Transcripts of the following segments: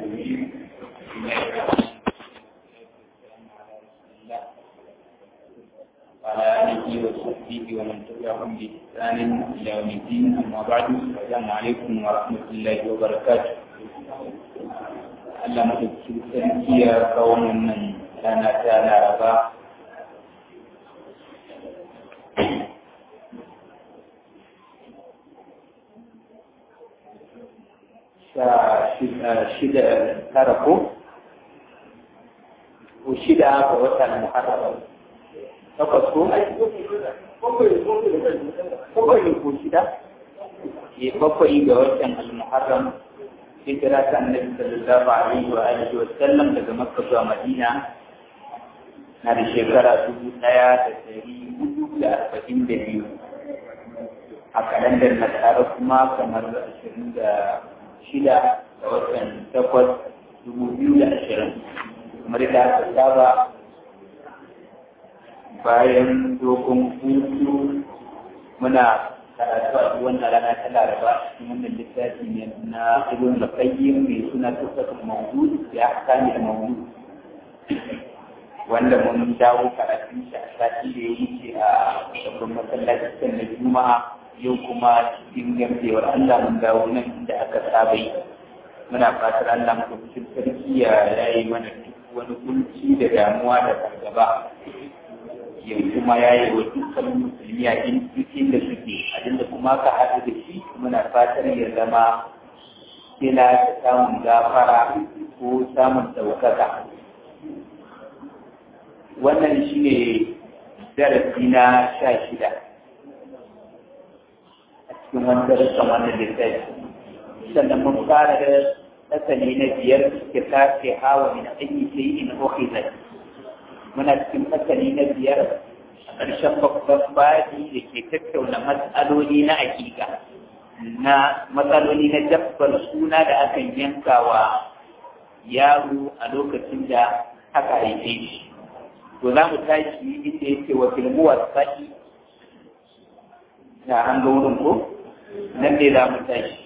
الرجيم وعلى آله وصحبه ومن تبعهم بإحسان إلى يوم الدين أما بعد السلام عليكم ورحمة الله وبركاته Allah madauki sarki ya kawo wannan rana ta Laraba shida tara ko ko shida ga watan Muharram takwas ko bakwai ko shida ke bakwai ga watan Al-Muharram hijira ta Annabi sallallahu alaihi wa alihi wa sallam daga Makka zuwa Madina na da shekara dubu ɗaya da ɗari hudu da arba'in da biyu a kalandar nasara kuma kamar ashirin da shida da watan takwas dubu biyu da ashirin kamar da aka saba bayan dogon hutu muna karatu a duk wannan rana ta laraba cikin wannan littafi ne na ibn al-qayyim mai suna tufatul mawdud ya kani da mawdud wanda mun dawo karatun shi a sati da ya wuce a babban masallacin na juma'a yau kuma cikin gamsewar Allah mun dawo nan inda aka saba yi muna fatar Allah mu cikin sarki ya yayi mana duk wani kunci da damuwa da fargaba ya kuma yayi wa dukkan musulmi a inda suke abinda kuma ka haɗu da shi muna fatar ya zama kila da samun gafara ko samun ɗaukaka wannan shi ne darasi na sha shida cikin wani darasin wannan littafi sannan mun fara da tsakani na biyar ke tafi hawa min ayi sai in ukhizat muna cikin tsakani na biyar a ƙarshen babban baji da ke tattauna matsaloli na hakika na matsaloli na dabbar suna da akan yankawa yaro a lokacin da aka haife shi to za mu tashi inda yake wa filmuwar sa'i na an ga wurin ko nan ne za mu tashi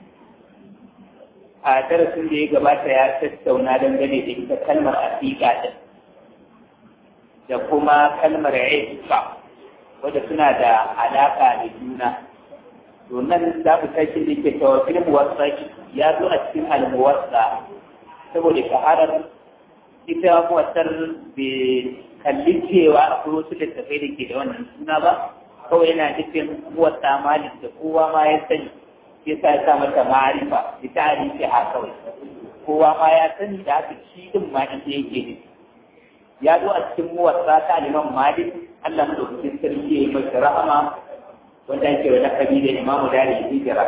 a darasin da ya gabata ya tattauna dangane da ita kalmar afiƙa din da kuma kalmar iska wadda suna da alaƙa da juna to nan za mu tashi da ke tawafin muwassa ya zo a cikin almuwassa saboda shaharar ita muwassar bai kalli cewa akwai wasu littattafai da ke da wannan suna ba kawai yana nufin muwassa malik da kowa ma ya sani ya sa ya sa mata ma'arifa da tarihi a kawai kowa ma ya sani da haka shi din ma ita yake ne ya zo a cikin muwassa ta liman malik Allah mu dauki sarki ya yi masa rahama wanda ake wa lakabi da imamu dari hijira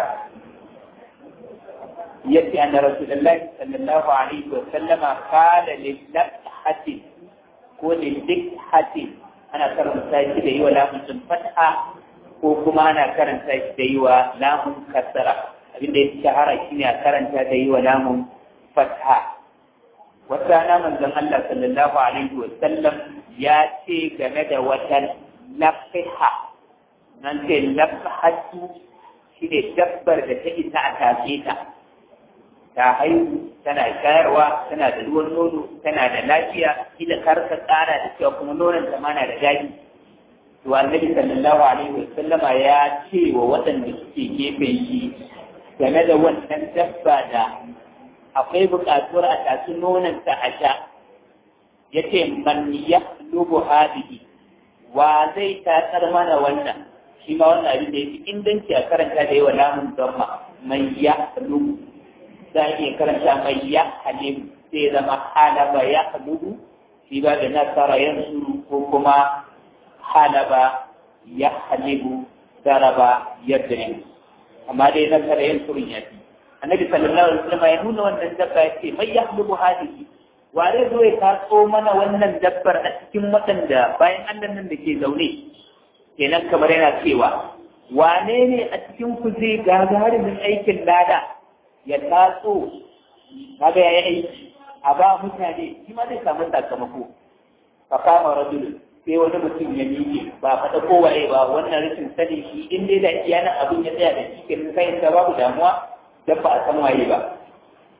yace anna rasulullahi sallallahu alaihi wa sallama qala lil lakhati ko lil dikhati ana karanta shi da yi wa lamun fatha ko kuma ana karanta shi da yi wa lamun kasara abinda ya shahara shi ne a karanta da yi wa lamun fatha wata rana manzon Allah sallallahu alaihi wa sallam ya ce game da wata lafiha nan ce lafihatu shi ne dabbar da ta isa a tafe ta ta haihu tana shayarwa tana da ruwan nono tana da lafiya kila karka tsara da cewa kuma nonon ta mana da daɗi to annabi sallallahu alaihi wasallama ya ce wa waɗanda suke gefen shi game da wannan dabba da akwai buƙatuwar a tasu nononta a sha ya ce man ya lubu hadihi wa zai tatsar mana wannan shi ma wannan abin da ya fi inganci a karanta da yawa lamun zamma man ya lubu za a iya karanta mai ya halim sai zama halaba ya halubu shi ba da nasara yansuru ko kuma halaba ya halibu daraba ya dare amma dai nasara yansurun ya fi annabi sallallahu alaihi wasallam ya nuna wannan dabba ya ce mai ya halibu hadihi ware zo ya taso mana wannan dabbar a cikin waɗanda bayan annan nan da ke zaune kenan kamar yana cewa wane ne a cikin ku zai gagarumin aikin lada ya taso kaga ya yi aiki a ba mutane shi ma zai samu sakamako fa kama rajul sai wani mutum ya miƙe ba faɗa kowaye ba wannan rashin sani shi in dai da iya nan abin ya tsaya da shi kenan kai ta babu damuwa dan ba a san waye ba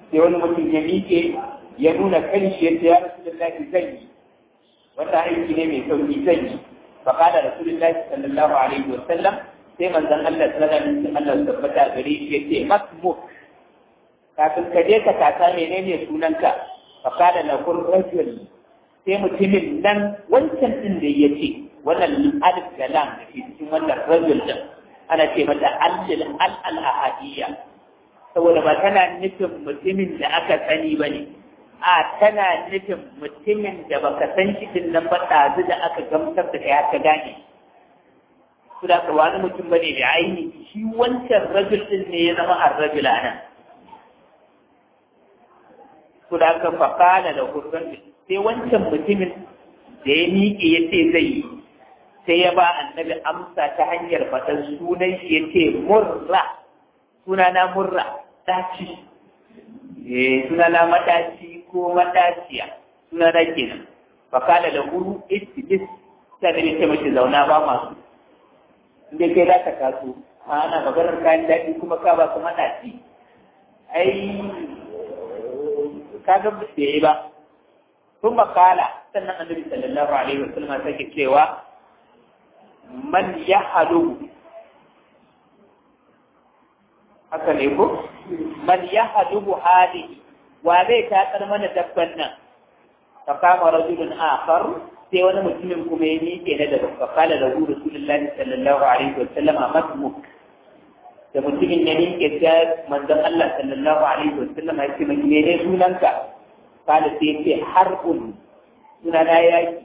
sai wani mutum ya miƙe ya nuna kanshi yadda ya rasulullahi zan yi wanda aiki ne mai sauki zan yi fa qala rasulullahi sallallahu alaihi wa sallam sai manzon Allah sallallahu alaihi wa sallam tabbata gare shi yace masmuk kafin ka je ka kasa menene sunanka fa qala lahu rajul sai mutumin nan wancan din da yace wannan alif da lam da ke cikin wannan rajul din ana ce mata al al al ahadiyya saboda ba tana nufin mutumin da aka sani ba ne a tana nufin mutumin da baka san shi din nan ba ɗazu da aka gamsar da kai aka gane su da ka wani mutum ba ne da aini shi wancan rajul din ne ya zama an rajul a nan su da aka faƙala da hurran sai wancan mutumin da ya miƙe ya ce zai yi sai ya ba annabi amsa ta hanyar faɗan sunan shi ya ce murra sunana murra ɗaci eh sunana madaci ko madaciya sunana kenan fakala da guru istidis sai da ce mace zauna ba masu inda kai za ka kaso ana maganar kayan daɗi kuma ka ba su madaci ai ka ga da yi ba sun makala sannan annabi sallallahu alaihi wasallam sake cewa man ya halu haka ne ko man ya hadubu hadi wa zai takar mana dabban nan fa kama rajulun akhar sai wani mutumin kuma ya miƙe na daga fa kala da hu rasulullahi sallallahu alaihi wa sallam masmuk da mutumin ya miƙe sai manzon Allah sallallahu alaihi wa sallam ya ce mai ne sunanka kala sai ya ce harbun sunana yaki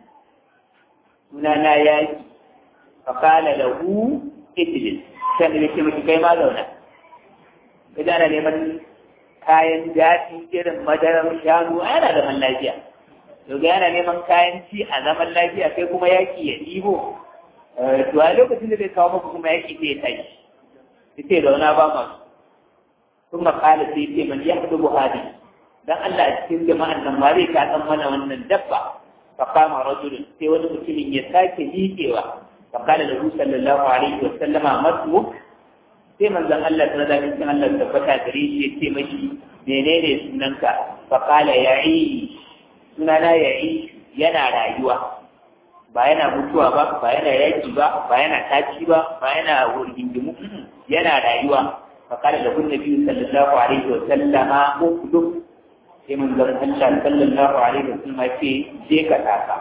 sunana yaki fa kala da hu idlis sai ya ce mai kai ma zauna idan ana neman kayan daɗi irin madarar shanu a yana zaman lafiya daga yana neman kayan ci a zaman lafiya sai kuma yaƙi ya ɗibo to a lokacin da zai kawo maka kuma yaƙi sai ya tashi sai da wani ba masu sun makala sai ce man ya haɗu buhari dan Allah a cikin jama'an nan ma zai kaɗan mana wannan dabba fa kama rajulun sai wani mutumin ya sake miƙewa fa kala da sallallahu alaihi wa sallama masmuk sai manzon Allah ta da cikin Allah tabbata gare shi ya ce mashi menene sunanka fa qala ya'i sunana ya'i yana rayuwa ba yana mutuwa ba ba yana yaki ba ba yana taci ba ba yana wurgindimu yana rayuwa fa qala lahu nabi sallallahu alaihi wa sallama ukdum sai manzon Allah sallallahu alaihi wa sallam ya ce je ka taka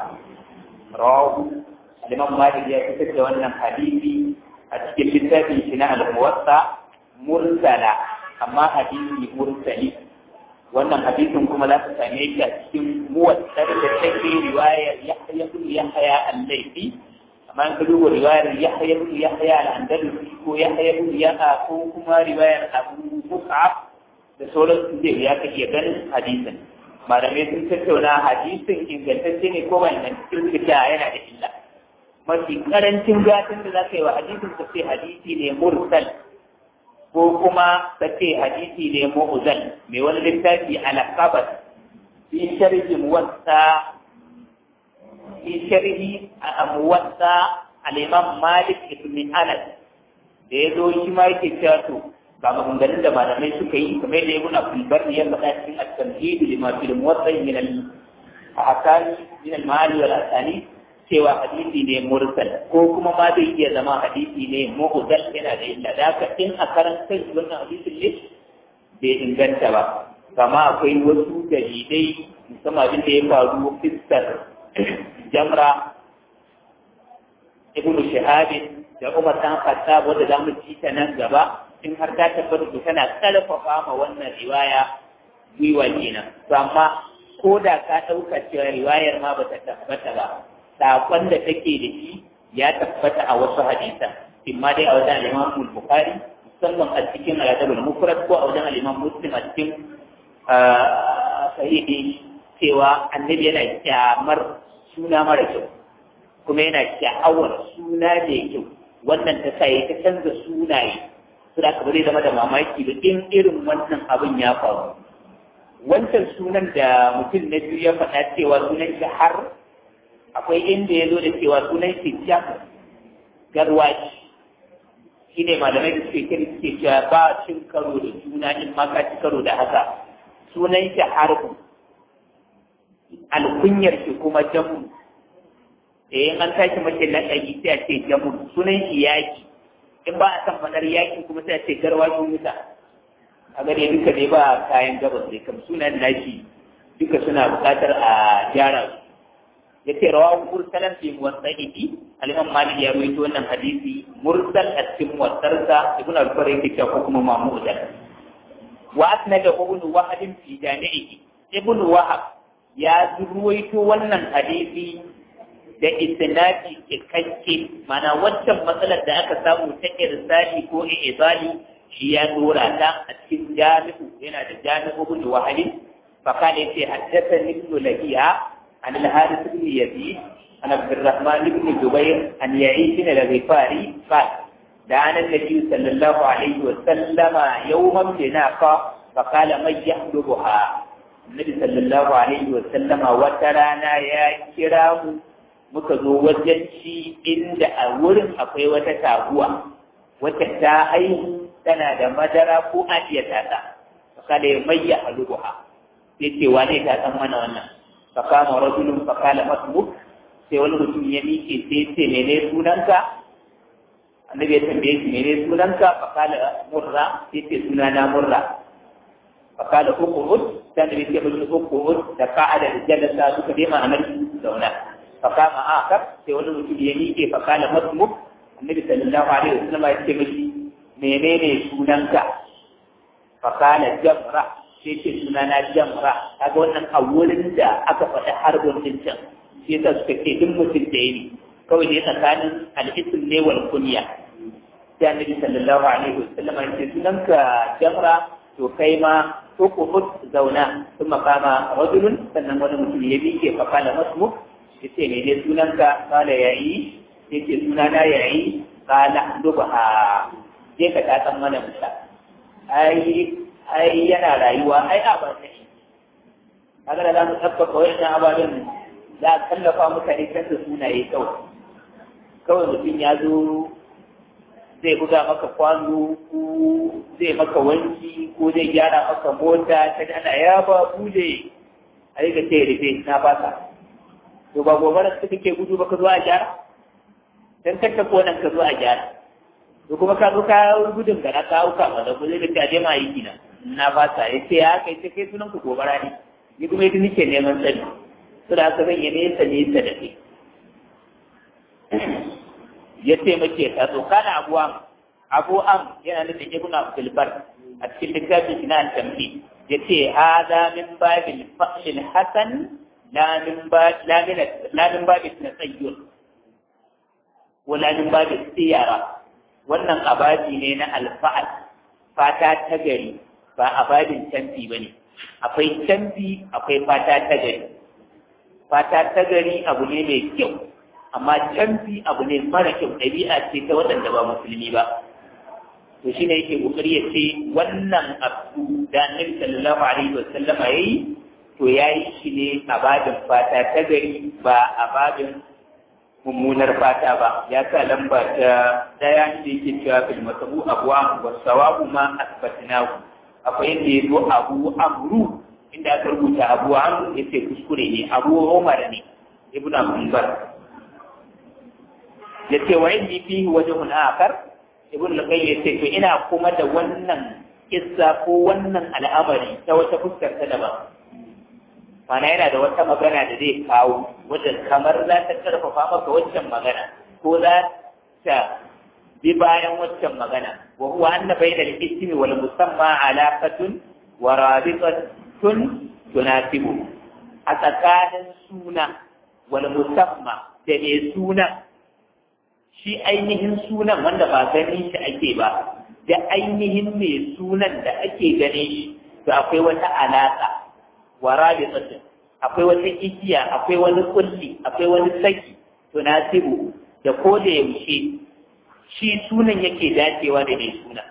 rawu al-imam Malik ya fitar da wannan hadisi a cikin littafin shi na al-muwatta mursala amma hadisi mursali wannan hadisin kuma za ka same shi a cikin muwattar da take riwayar Yahya ibn Yahya al-Laythi amma in ka duba riwayar Yahya ibn Yahya al-Andalusi ko Yahya ibn Yahya ko kuma riwayar Abu Mus'ab da sauran su zai ya kake ganin hadisin malamai sun tattauna hadisin ingantacce ne ko ba ingantacce yana da illa mafi karancin gatin da za ka yi wa hadisin ka ce hadisi ne mursal ko kuma ka ce hadisi ne mu'zal mai wani littafi al-qabat fi sharhi muwatta fi sharhi muwatta al-imam Malik ibn Anas da ya zo shi ma yake cewa to ga maganganun da malamai suka yi kamar da ibn Abdul Barr ya faɗa cikin at-tamhid lima fil muwatta min al-ahkam min al-ma'ani wal asani cewa hadisi ne mursal ko kuma ma zai iya zama hadisi ne mu'zal yana da illa da haka in a karanta wannan hadisin ne bai inganta ba kama akwai wasu dalilai musamman abin da ya faru fiskar jamra ibnu shahabin da umar dan khattab wanda zamu ci ta nan gaba in har ta tabbata tana karfafa ma wannan riwaya gwiwa kenan to amma ko da ka ɗauka cewa riwayar ma ba ta tabbata ba saƙon da take da shi ya tabbata a wasu hadisan imma dai a wajen al-Imam Bukhari musamman a cikin al-Adab al-Mufrad ko a wajen al-Imam Muslim a cikin sahihi cewa annabi yana kyamar suna mara kyau kuma yana kyawar suna da kyau wannan ta sa ta canza sunaye su da aka zama da mamaki da in irin wannan abin ya faru wancan sunan da mutum na biyu ya faɗa cewa sunan shi har akwai inda ya zo da cewa sunan shi jak garwashi shi ne malamai da suke kiri suke cewa ba cin karo da juna in ma ka ci karo da haka sunan shi harbu alkunyar shi kuma jamu eh an tashi mace laƙabi sai a ce jamu sunan shi yaki in ba a san faɗar yaki kuma sai a ce garwashin wuta a gare duka dai ba kayan gabas dai kam sunan nashi duka suna buƙatar a gyara su ya ce rawa mursalan fi muwasa'ihi al-imam malik ya rawaito wannan hadisi mursal a cikin muwassarsa ibn al-far yake cewa ko kuma mamudan wa asnada ibn wahab fi jami'ihi ibn wahab ya ruwaito wannan hadisi da isnadi cikakke mana wancan matsalar da aka samu ta irsali ko izali shi ya dora ta a cikin jami'u yana da jami'u ibn wahab fa kana yace haddathani ibn lahiya عن الحارث بن يزيد عن عبد الرحمن بن جبير عن يعيش الغفاري قال دعانا النبي صلى الله عليه وسلم يوما بناقة فقال من يحلبها النبي صلى الله عليه وسلم وترانا يا كرام muka zo wajen shi inda a wurin akwai wata taguwa wacce ta haihu tana da madara ko a iya tata kada ya mayya halubuha sai ce wane ta san mana wannan fakama rajulun fakala masbuk sai wani mutum ya miƙe sai ce mene sunanka annabi ya tambaye shi mene sunanka fakala murra sai ce sunana murra fakala uqud sai annabi ya ce uqud da qa'ada da jalasa suka dai ma'anar zauna fakama akar sai wani mutum ya miƙe fakala masbuk annabi sallallahu alaihi wasallam ya ce mishi menene sunanka fakala jamra sai ce suna na jamra kaga wannan a wurin da aka faɗi harbin din can sai ta suka ce duk mutum da ne kawai ne tsakanin al'isim ne wal kunya sai annabi sallallahu alaihi wasallam ya ce sunan ka jamra to kai ma ko ku hut zauna sun makama rajulun sannan wani mutum ya bike fa kala masmu ya ce ne ne sunan ka kala yayi sai ce suna na yayi kala dubaha je ka ta san mana musa ai ai yana rayuwa ai a ba ta shi kaga da za mu tabbata wayannan ababen za a tallafa mutane kan da sunaye kawai kawai mutum ya zo zai buga maka kwano ko zai maka wanki ko zai gyara maka mota ta ana ya ba bule a yi ce rufe na fasa to ba gobara su kake gudu ba ka zo a gyara dan kakka ko nan ka zo a gyara to kuma ka zo ka gudun ga na kawo ka wanda ko zai ka je ma yi kina na fasa ya ce ya kai ta kai sunan ku gobara ne ni kuma yadda nake neman sani su da aka zan yi nesa nesa da ke ya ce mace ta zo kana abu am abu am yana nufin ibn abdul bar a cikin littafin shi na tambi ya ce hada min babil fa'il hasan la min ba la min la min babil tasayyur wala min babil siyara wannan abaji ne na alfa'al fata ta gari ba abadin canfi ba ne akwai canfi akwai fata ta gari fata ta gari abu ne mai kyau amma canfi abu ne mara kyau ɗabi'a ce ta waɗanda ba musulmi ba to shi ne yake kokari ya ce wannan abu da annabi sallallahu alaihi wa sallama yayi to yayi shi ne a babin fata ta gari ba a babin mummunar fata ba ya sa lamba ta daya da yake cewa fil masabu abwa wa sawabu ma asbatnahu akwai yadda ya zo abu amru inda aka rubuta abu amru yace kuskure ne abu umar ne ibnu abdulbar yace wa inni fihi wajhun akhar ibnu al-qayyim yace to ina kuma da wannan kissa ko wannan al'amari ta wata fuskar ta daban mana yana da wata magana da zai kawo wadda kamar za ta karfafa maka waccan magana ko za ta bi bayan waccan magana wa huwa anna bayna al-ismi wal musamma alaqatun wa rabitatun tunasibu a tsakanin suna wal musamma da mai suna shi ainihin sunan wanda ba ganin shi ake ba da ainihin mai sunan da ake ganin shi to akwai wata alaka wa rabitatun akwai wata igiya akwai wani kulli akwai wani saki tunasibu da ko da yaushe shi sunan yake dacewa da mai suna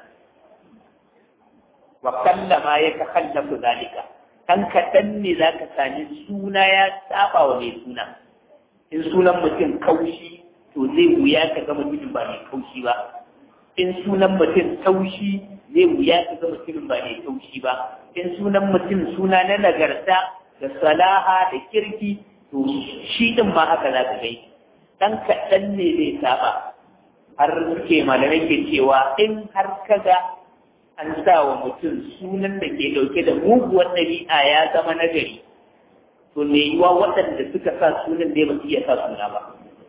wa kallama ya ta kallafu zalika kan kaɗan ne za ka sami suna ya saba wa mai suna in sunan mutum kaushi to zai wuya ka ga mutumin ba mai kaushi ba in sunan mutum taushi zai wuya ka ga mutumin ba mai taushi ba in sunan mutum suna na nagarta da salaha da kirki to shi din ma haka za ka gai dan kaɗan ne zai saba har ke malamai ke cewa in har kaga an sa wa mutum sunan da ke ɗauke da muguwar ɗabi'a ya zama nagari to me yiwa waɗanda suka sa sunan ne ba su iya sa suna ba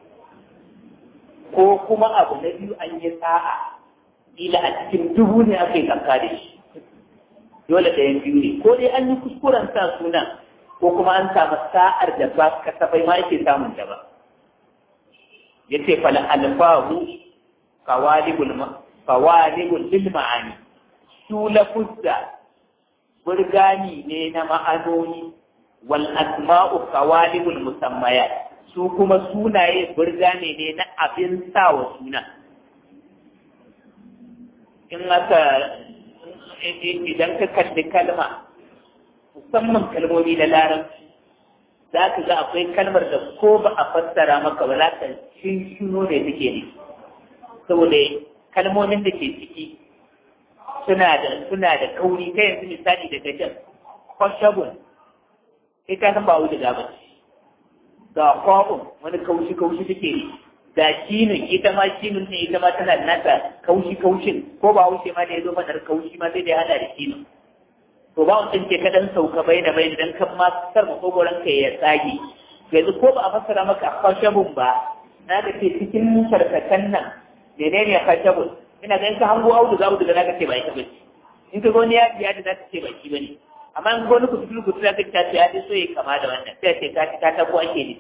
ko kuma abu na biyu an yi sa'a ila a cikin dubu ne aka yi kanka da shi dole ɗayan biyu ne ko dai an yi kuskuren sa suna ko kuma an samu sa'ar da ba kasafai ma yake samun ta ba ya ce fala alfahu kawalibul lil ma'ani su lafuzza burgani ne na ma'anoni wal asma'u kawalibul musammayat su kuma sunaye burgane ne na abin sawa suna in aka idan ka kalli kalma musamman kalmomi na larabci za ka ga akwai kalmar da ko ba a fassara maka ba za ka shinshino da take ne saboda kalmomin da ke ciki suna da suna da kauri kai yanzu misali da gajen kwashabun kai ka san ba wuce da ba ga kwabun wani kaushi kaushi take ne ga kinin ita ma kinin ne ita ma tana da nata kaushi kaushin ko ba wuce ma da ya zo madar kaushi ma sai da ya hada da kinin to ba wancan ke kadan sauka bai da bai dan kan ma sar makogoron ka ya tsage yanzu ko ba a fassara maka kwashabun ba na ga ce cikin karkatan nan menene kwashabun ina ga in ka hango audu za audu da zaka ce ba ita bace in ka goni ya biya da zaka ce ba shi bane amma in goni ku tudu ku tudu zaka ce ya so ya kama da wannan sai ce ka ta ta ko ake ne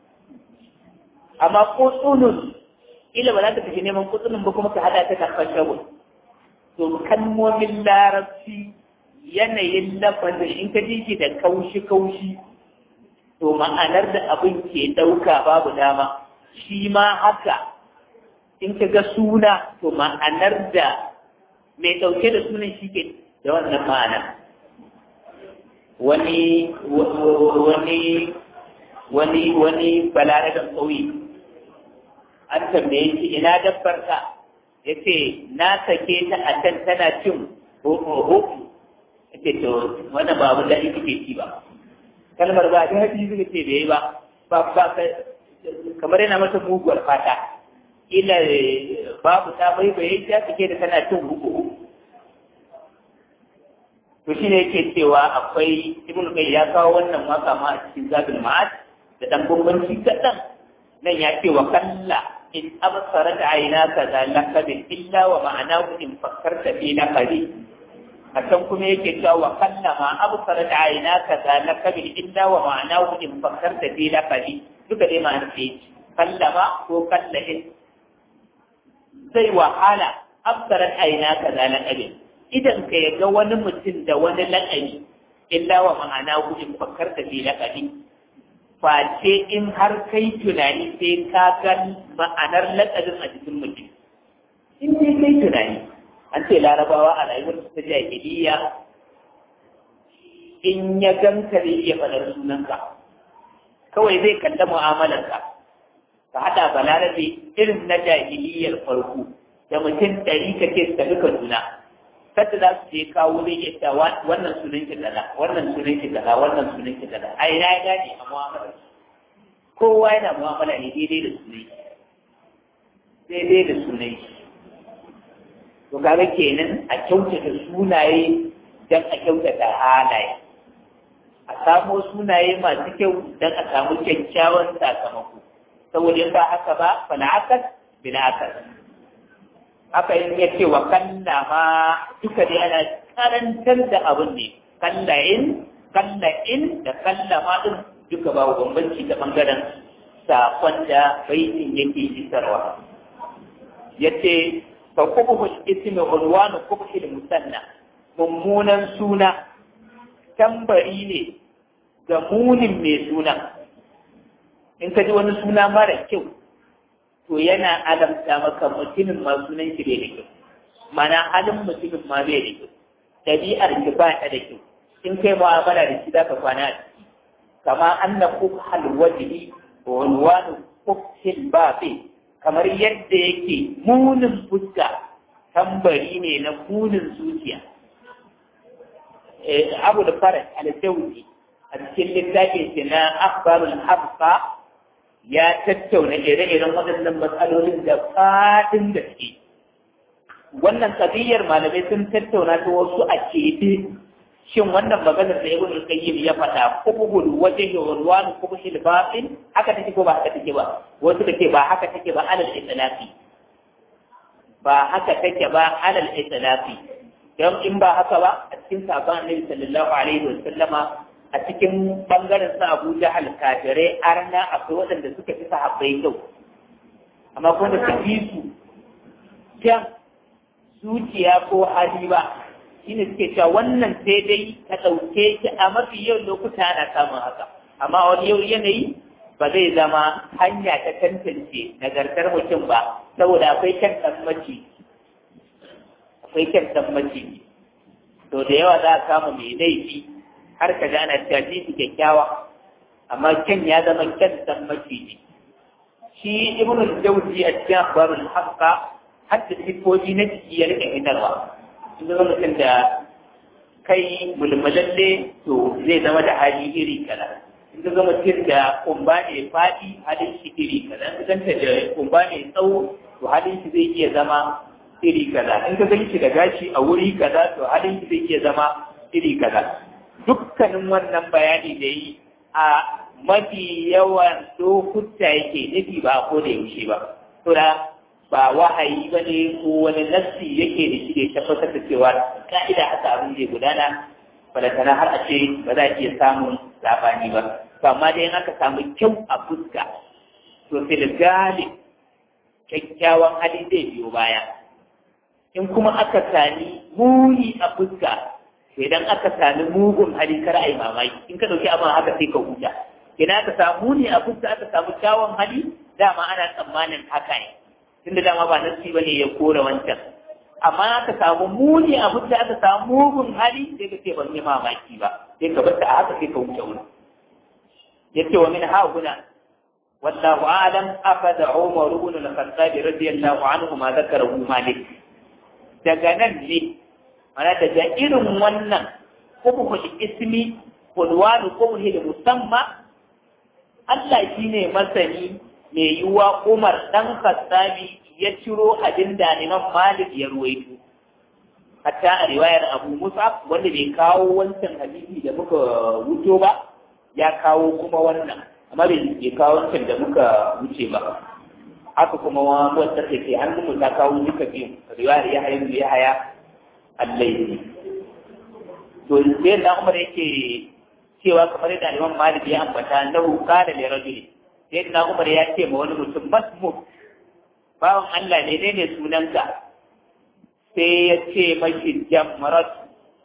amma ko tsunun ila ba za ka tafi neman kutsunin ba kuma ka hada ta kan kwashabun to kalmomin larabci yanayin lafazin in ka ji da kaushi-kaushi to ma'anar da abin ke ɗauka babu dama shi ma haka in ka ga suna to ma'anar da mai ɗauke da sunan shi ke da wannan ma'ana wani wani wani wani balaragan ƙauye an tambaye shi ina dabbar ka ya ce na sake ta a can tana cin ho ce to wannan ba abin da ake ci ba kalmar ba da haɗi suka ce bai ba ba ba kamar yana mata muguwar fata ila babu ta bai bai ta take da tana cin huku to shi ne yake cewa akwai ibnu kai ya kawo wannan waka ma a cikin zabil ma'ad da dan bambanci kaɗan nan ya ce wa kalla in absarat aynaka za lakabin illa wa ma'anahu in fakkarta fi laqabi a can kuma yake cewa wa kallama absarat aynaka za lakabi illa wa ma'anahu in fakkarta fi laqabi duka dai ma'anar ce kallama ko kallahin zai wahala absarat aynaka za lakabi idan ka yaga wani mutum da wani lakabi illa wa ma'anahu in fakkarta fi laqabi face in har kai tunani sai ka ga ma'anar lakabin a cikin mutum in dai kai tunani an ce larabawa a rayuwar ta jahiliya in ya ganka zai iya faɗar sunanka kawai zai kalla mu'amalarka ka haɗa balarabe irin na jahiliyar farko da mutum ɗari ka ce su tafi kaduna kada za su je kawo zai iya cewa wannan sunan ki kaza wannan sunan ki kaza wannan sunan ki kaza ai na ya gane a mu'amalar kowa yana mu'amala ne daidai da sunai daidai da sunai to kaga kenan a kyautata sunaye don a kyautata halaye a samo sunaye masu kyau don a samu kyakkyawan sakamako saboda in ba haka ba fala akas bila akas haka yin ya ce wa kalla ma duka dai ana karantar da abin ne kalla in kalla in da kalla ma din duka ba bambanci ta bangaren sakon da baitin yake isarwa ya ce fa kubuhul ismi ulwanu kubhil musanna mummunan suna tambari ne ga munin mai suna in ka ji wani suna mara kyau to yana alamta maka mutumin ma sunan shi bai da kyau mana halin mutumin ma bai da kyau ɗabi'ar ki ba ta da kyau in kai mu'amala da shi zaka kwana a ciki kama anna kubhal wajhi wa unwanu kubhil babi kamar yadda yake munin fuska tambari ne na munin zuciya abu da faraj al-jawzi a cikin littafin shi na akhbarul habqa ya tattauna ire-iren waɗannan matsalolin da faɗin gaske wannan kabiyar malamai sun tattauna ta wasu a keɓe shin wannan maganar da ibn al-qayyim ya faɗa kubul wajhi wa ruwan kubul batin haka take ko ba haka take ba wasu take ba haka take ba alal itlaqi ba haka take ba alal itlaqi don in ba haka ba a cikin sabon annabi sallallahu alaihi wa sallama a cikin bangaren sa Abu Jahal kafirai arna akwai waɗanda suka fi sahabbai kyau amma kuma da tafi su kyan zuciya ko hali ba shine suke cewa wannan sai dai ka ɗauke shi a mafi yau lokuta ana samun haka amma wani yau yanayi ba zai zama hanya ta tantance nagartar mutum ba saboda akwai kyan tammaci akwai kyan tammaci to da yawa za a kama mai laifi har ka gana cewa shi kyakkyawa amma kyan ya zama kyan tammaci ne shi ibn al-jawzi a cikin akhbarul haqqa hatta sifofi na jiki ya rika hidarwa in zama mutum da kai mulmulalle to zai zama da hali iri kaza in ka zama mutum da kumba ne faɗi halin shi iri kaza in ka ganta da kumba ne tsawo to halin shi zai iya zama iri kaza in ka gan shi da gashi a wuri kaza to halin shi zai iya zama iri kaza dukkanin wannan bayani da yi a mafi yawan lokuta yake nufi ba ko da yaushe ba to da ba wahayi ba ne ko wani nassi yake da shi da ya tabbatar da cewa ka'ida haka abin zai gudana balantana har a ce ba za a iya samun sabani ba to amma dai in aka samu kyau a fuska to sai da galib kyakkyawan hali zai biyo baya in kuma aka sami muni a fuska to idan aka sami mugun hali kar a yi mamaki in ka ɗauki abin haka sai ka huta idan aka samu muni a fuska aka samu kyawun hali dama ana tsammanin haka ne tunda dama ba nasi bane ya kore wancan amma aka samu muni a fuska aka samu mugun hali sai ka ce ban yi mamaki ba sai ka bar a haka sai ka huta wuri yace wa min ha guna والله أعلم أخذ عمر بن الخطاب رضي الله عنه ما ذكره مالك daga nan ne mana daga irin wannan kubuhul ismi kulwanu kubuhul musamma Allah shi ne masani mai yiwuwa Umar ɗan Khattabi ya ciro abin da Imam Malik ya ruwaito hatta a riwayar Abu Musa wanda bai kawo wancan hadisi da muka wuto ba ya kawo kuma wannan amma bai kawo wancan da muka wuce ba haka kuma wata da ke hannun mu ta kawo duka biyu riwayar ya haya ya haya allai to sai da Umar yake cewa kamar yadda Imam Malik ya ambata na qala li rajuli sai da Umar ya ce ma wani mutum masmu bawan Allah ne ne sunanka sai ya ce mashi jamrat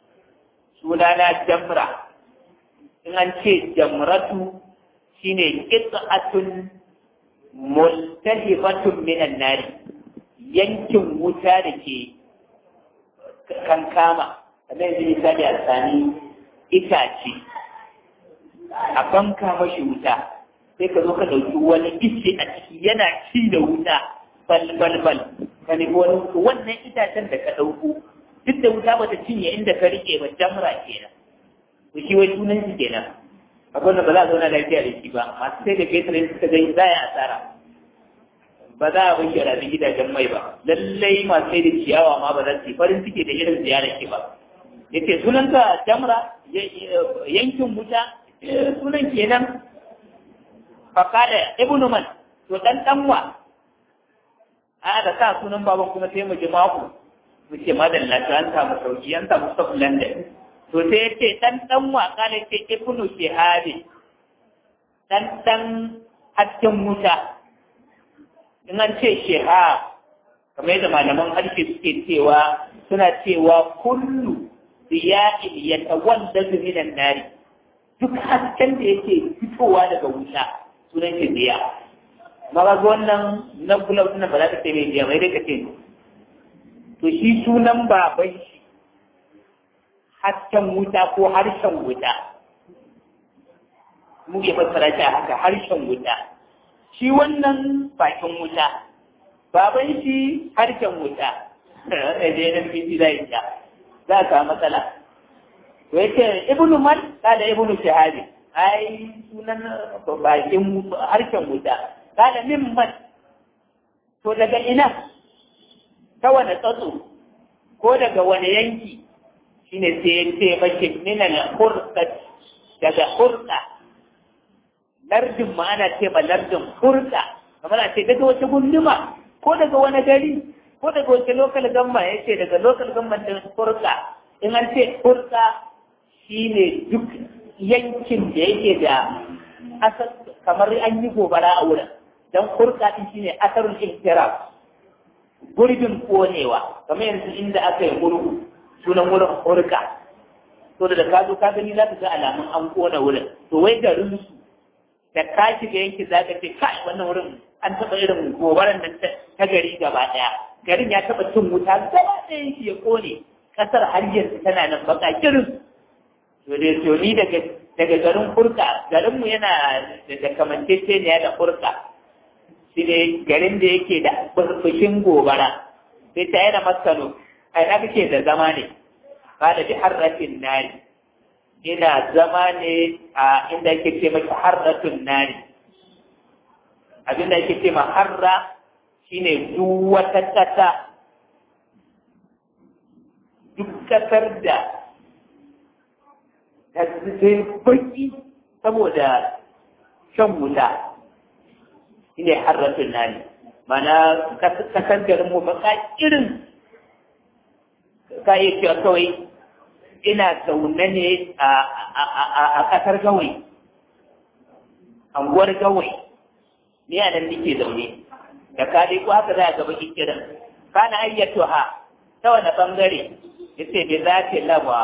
sunana jamra in an ce jamratu shine qit'atun multahibatun minan nari yankin wuta da ke kankama kamar yanzu misali a sami itace a banka mashi wuta sai ka zo ka ɗauki wani ice a ciki yana ci da wuta bal bal bal ka nemi wani wannan itacen da ka ɗauko duk da wuta bata cinye inda ka rike ba jamra kenan to shi wai sunan shi kenan akwai ba za a zauna lafiya da shi ba masu sai da fetur suka gani za a yi asara ba za a bayyana rabi gidajen mai ba lallai masu sai da ciyawa ma ba za su yi farin ciki da irin ziyarar ki ba yace sunanka jamra yankin wuta sunan kenan fakada ibnu man to dan danwa a da sa sunan baban kuma sai mu ji mako mu ce madalla ta an samu sauki an samu stock london to sai ya ce dan danwa kana ce ibnu shihabi dan dan hasken wuta in an ce shihab kamar yadda malaman harshe suke cewa suna cewa kullu ziya'in yatawalladu minan nari duk hasken da yake fitowa daga wuta sunan shi ziya amma ga wannan na kula wannan ba za ka ce mai ziya mai dai ka ce to shi sunan baban shi hasken wuta ko harshen wuta mu ya fassara shi a haka harshen wuta shi wannan bakin wuta baban shi harshen wuta da dai nan fiti zai ta za ka matsala to yace ibnu man kada ibnu shahabi ai sunan bakin harshen wuta kada min man to daga ina ta wani tsatso ko daga wani yanki shine sai ya ce mashi minal hurqa daga hurqa lardin ma ana ce ma lardin hurqa kamar a ce daga wata gunduma ko daga wani gari ko daga wata lokal gamma ya ce daga lokal gamma din hurqa in an ce hurqa shine duk yankin da yake da asal kamar an yi gobara a wurin dan hurqa din shine asarul ihtiraf gurbin konewa kamar yanzu inda aka yi murhu sunan wurin hurka to da ka zo ka gani za ka ga alamun an kona wurin to wai garin su da ka shiga yanki za ka ce kai wannan wurin an taɓa irin gobaran nan ta gari gaba ɗaya garin ya taɓa cin wuta gaba ɗayan shi ya kone ƙasar har yanzu tana nan baka kirin to dai to ni daga daga garin hurka garinmu yana da kamanceceniya da hurka shi ne garin da yake da burbushin gobara sai ta yana maskano a ina kake da zama ne ba da bi harratin nari ina zama ne a inda yake ce maki harratun nari abin da yake ce ma harra shine duk wata kasa duk kasar da ta zai baki saboda shan wuta shine harratun nari mana kasar garin mu baka irin ka yi cewa kawai ina zaune ne a kasar gawai anguwar gawai ni a nan nake zaune da ka dai ko haka za a gaba kiran kana ayyatu ha ta wani bangare ya ce bai za ta laba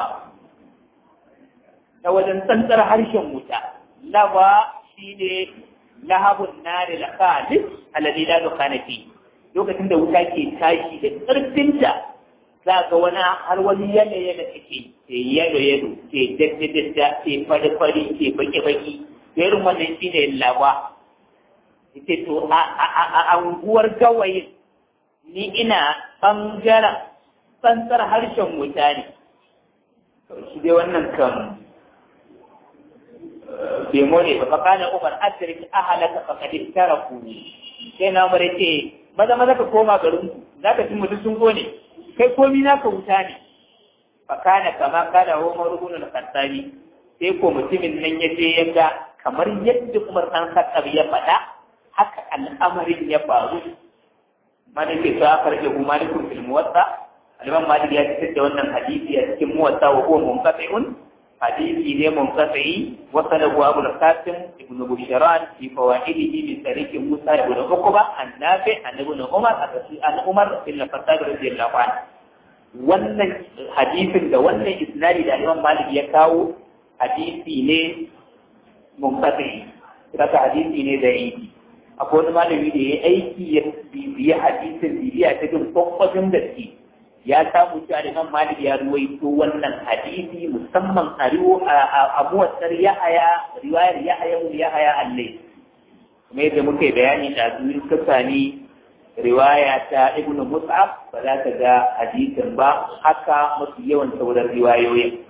ta wajen tsantsar harshen wuta laba shi ne lahabun nari la khalis alladhi la dukhana fi lokacin da wuta ke tashi da karfinta za ga wani har wani yanayi da take ke yalo yalo ke daddadadda ke fari fari ke baki baki da irin wannan shi ne laba ita to a anguwar gawayin ni ina ɓangaren tsantsar harshen wuta ne shi dai wannan kan bemo ne ba fakana umar asirik ahalaka fakadin tara kuni sai na umar ce maza maza ka koma garin ku za ka ci mutu sun kone kai komi na ka wuta ne fakana kama kana umar ibn al-khattabi sai ko mutumin nan ya je ya ga kamar yadda umar dan khattab ya faɗa haka al'amarin ya faru malik ya sa farke hu malikun fil muwatta al-imam malik ya fitar da wannan hadisi a cikin muwatta wa huwa munqati'un hadisi ne munqati wa salahu abu al-qasim ibn bushran fi fawaidihi min tariq musa ibn uqba an-nafi an ibn umar an umar bin al-khattab radiyallahu anhu wannan hadisin da wannan isnadi da imam malik ya kawo hadisi ne munqati kaka hadisi ne da yi akwai wani malami da ya aiki ya bibiya hadisin bibiya ta jin kwakwafin gaske ya samu cewa da imam malik ya ruwaito wannan hadisi musamman a riwo a muwassar yahaya riwayar yahaya mun yahaya allai kuma yadda muka yi bayani da zuwin kasani riwaya ta ibnu mus'ab ba za ka ga hadisin ba haka mafi yawan sauran riwayoyin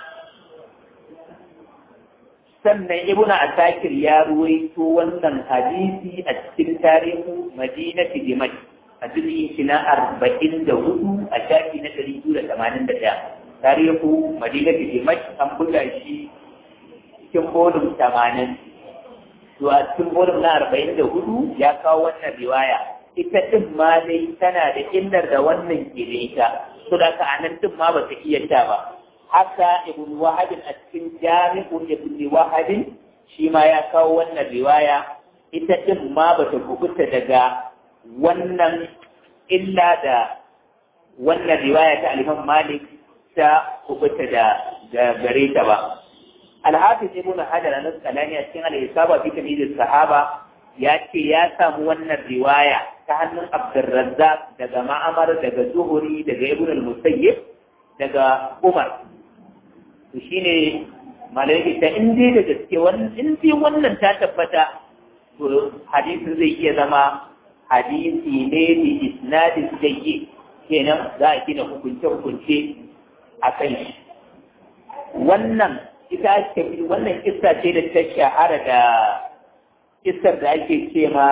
sannan ibnu asakir ya ruwaito wannan hadisi a cikin tarihin madinati dimashq a jirgin shi na arba'in da hudu a shafi na ɗari biyu da tamanin da ɗaya tarihu madinati dimashq an buga shi cikin bolum tamanin to a cikin bolum na arba'in da hudu ya kawo wannan riwaya ita ɗin ma dai tana da illar da wannan ke da ita to da ka anan ɗin ma ba ta iya ta ba haka ibn wahabin a cikin jami'u ibn wahabin shi ma ya kawo wannan riwaya ita ɗin ma ba ta kubuta daga wannan illa da wannan riwaya ta aliman malik ta kubuta da gare ta ba alhafiz ibn hajar an asqalani a cikin al-isaba fi tamyiz sahaba ya ce ya samu wannan riwaya ta hannun abdurrazzaq daga ma'amar daga zuhuri daga ibn al-musayyib daga umar to shine malai ta in dai da gaske wannan in dai wannan ta tabbata to hadisin zai iya zama hadisi ne bi isnadin sayyi kenan za a gina hukunce hukunce a kan shi wannan ita ake wannan kissa ce da ta shahara da kissar da ake ce ma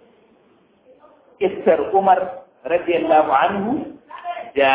kissar Umar radiyallahu anhu da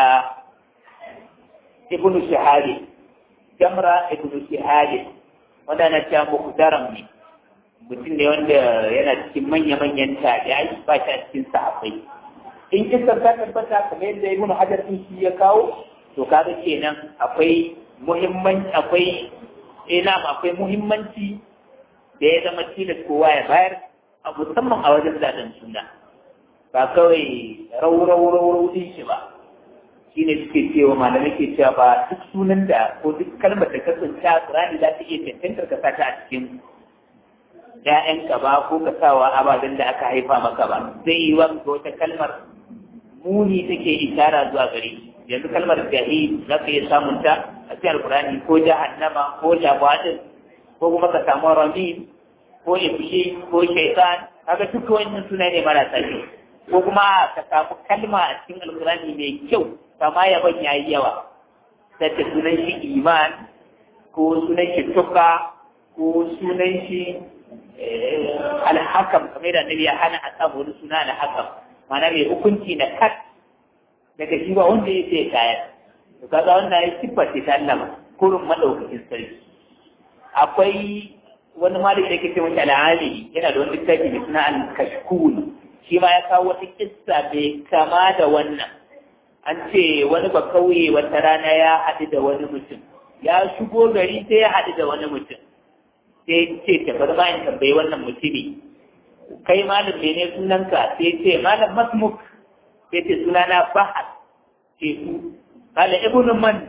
ibnu shahadi jamra ibnu shahadi wanda na ta muhdaram ne mutum ne wanda yana cikin manya-manyan tabi'ai ba shi a cikin sahabbai in kissar ta tabbata kamar yadda ibnu hajar din shi ya kawo to kaga kenan akwai muhimmanci akwai ina akwai muhimmanci da ya zama tilas kowa ya bayar a musamman a wajen zaɗen suna ba kawai rau-rau-rau din shi ba shi ne suke cewa malamai ke cewa ba duk sunan da ko duk kalmar da kasance a Qur'ani za ta iya cancantar ka sata a cikin ‘ya'yanka ba ko ka sawa ababen da aka haifa maka ba zai yi wa wata kalmar muni take ishara zuwa gare yanzu kalmar jahi za ka iya samun ta a cikin alkurani ko jahannama ko jabadin ko kuma ka samu ramin ko ifshi ko shaitan kaga duka wannan suna ne marasa kyau ko kuma ka samu kalma a cikin alkurani mai kyau kama yaban yayi yawa sai sunan shi iman ko sunan shi tuka ko sunan shi alhakam kamar da annabi ya hana a samu wani suna alhakam ma'ana mai hukunci na kat daga shi ba wanda ya ce kayan to kaga wannan ya siffa ce ta Allah kurun madaukakin sarki akwai wani malami da ke ce mata al'ali yana da wani littafi mai suna al-kashkul shi ma ya kawo wata kissa mai kama da wannan an ce wani ba kauye wata rana ya haɗu da wani mutum ya shigo gari sai ya haɗu da wani mutum sai ce ta bar bayan tambayi wannan mutumi kai malam ne sunanka sai ce malam masmuk sai ce sunana fahad ce su kala ibnu man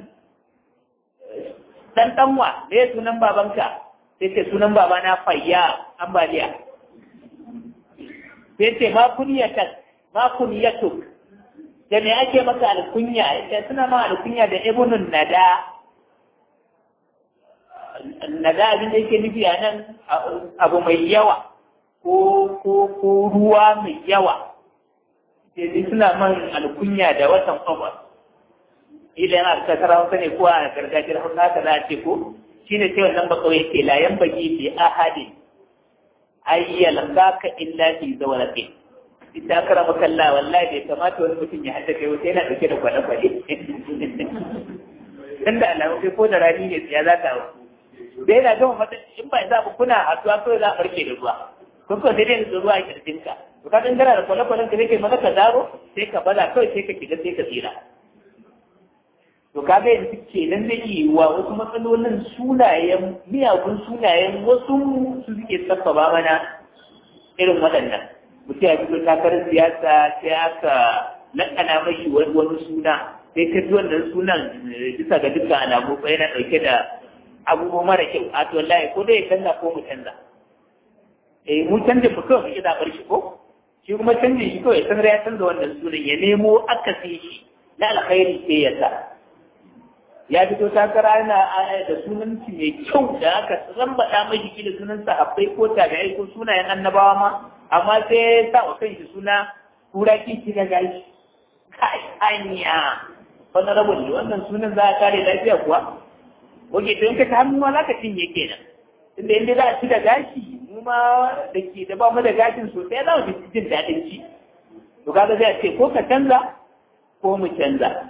dan danwa me sunan babanka sai ce sunan babana fayya ambaliya sai ce ma kunyatak ma kunyatuk da me ake maka alkunya sai suna ma alkunya da ibnu nada nada abin da yake nufi a nan abu mai yawa ko ko ko ruwa mai yawa sai suna man alkunya da watan kwakwa idan yana kakara wata ne ko a gargajiyar hausa haka za a ce ko shi ne sai wannan ba kawai ke layan baki fi ahadi ayyal ka illa fi zawalake ita kara makalla wallahi bai kamata wani mutum ya haɗa kai wata yana ɗauke da kwale-kwale dan da alamu kai ko da rani ne ya za ta da yana gama mata in ba za ku kuna haɗuwa kawai za a barke da ruwa kun kawai sai dai da ruwa a kirjinka to ka dangara da kwale-kwalen ka zai maka ka zaro sai ka baza kawai sai ka shiga sai ka tsira to ka ga yanzu kenan zai yi wa wasu matsalolin sunayen miyagun sunayen wasu su suke sabbaba mana irin waɗannan mutum ya fito takarar siyasa sai aka lakana mashi wani suna sai ka ji wannan sunan bisa ga dukkan alamu ko yana ɗauke da abubuwa mara kyau a to wallahi ko dai canza ko mu canza eh mu canza mu kawai muke zaɓar shi ko shi kuma canjin shi kawai sanar ya canza wannan sunan ya nemo akasi shi na alkhairi sai ya sa ya fito takara yana da sunanci mai kyau da aka rambaɗa mai shi da sunan sahabbai ko tabi'ai ko sunayen annabawa ma amma sai ya sa wa kanshi suna kura kici ga gashi kai anya wannan rabon ne wannan sunan za a kare lafiya kuwa Oke, to in ka ta hannu ma za ka cinye kenan. Tunda inda za a ci da gashi, mu ma da ke da ba mu da gashin sosai za mu fi jin daɗin ci. To kaga zai ce ko ka canza ko mu canza.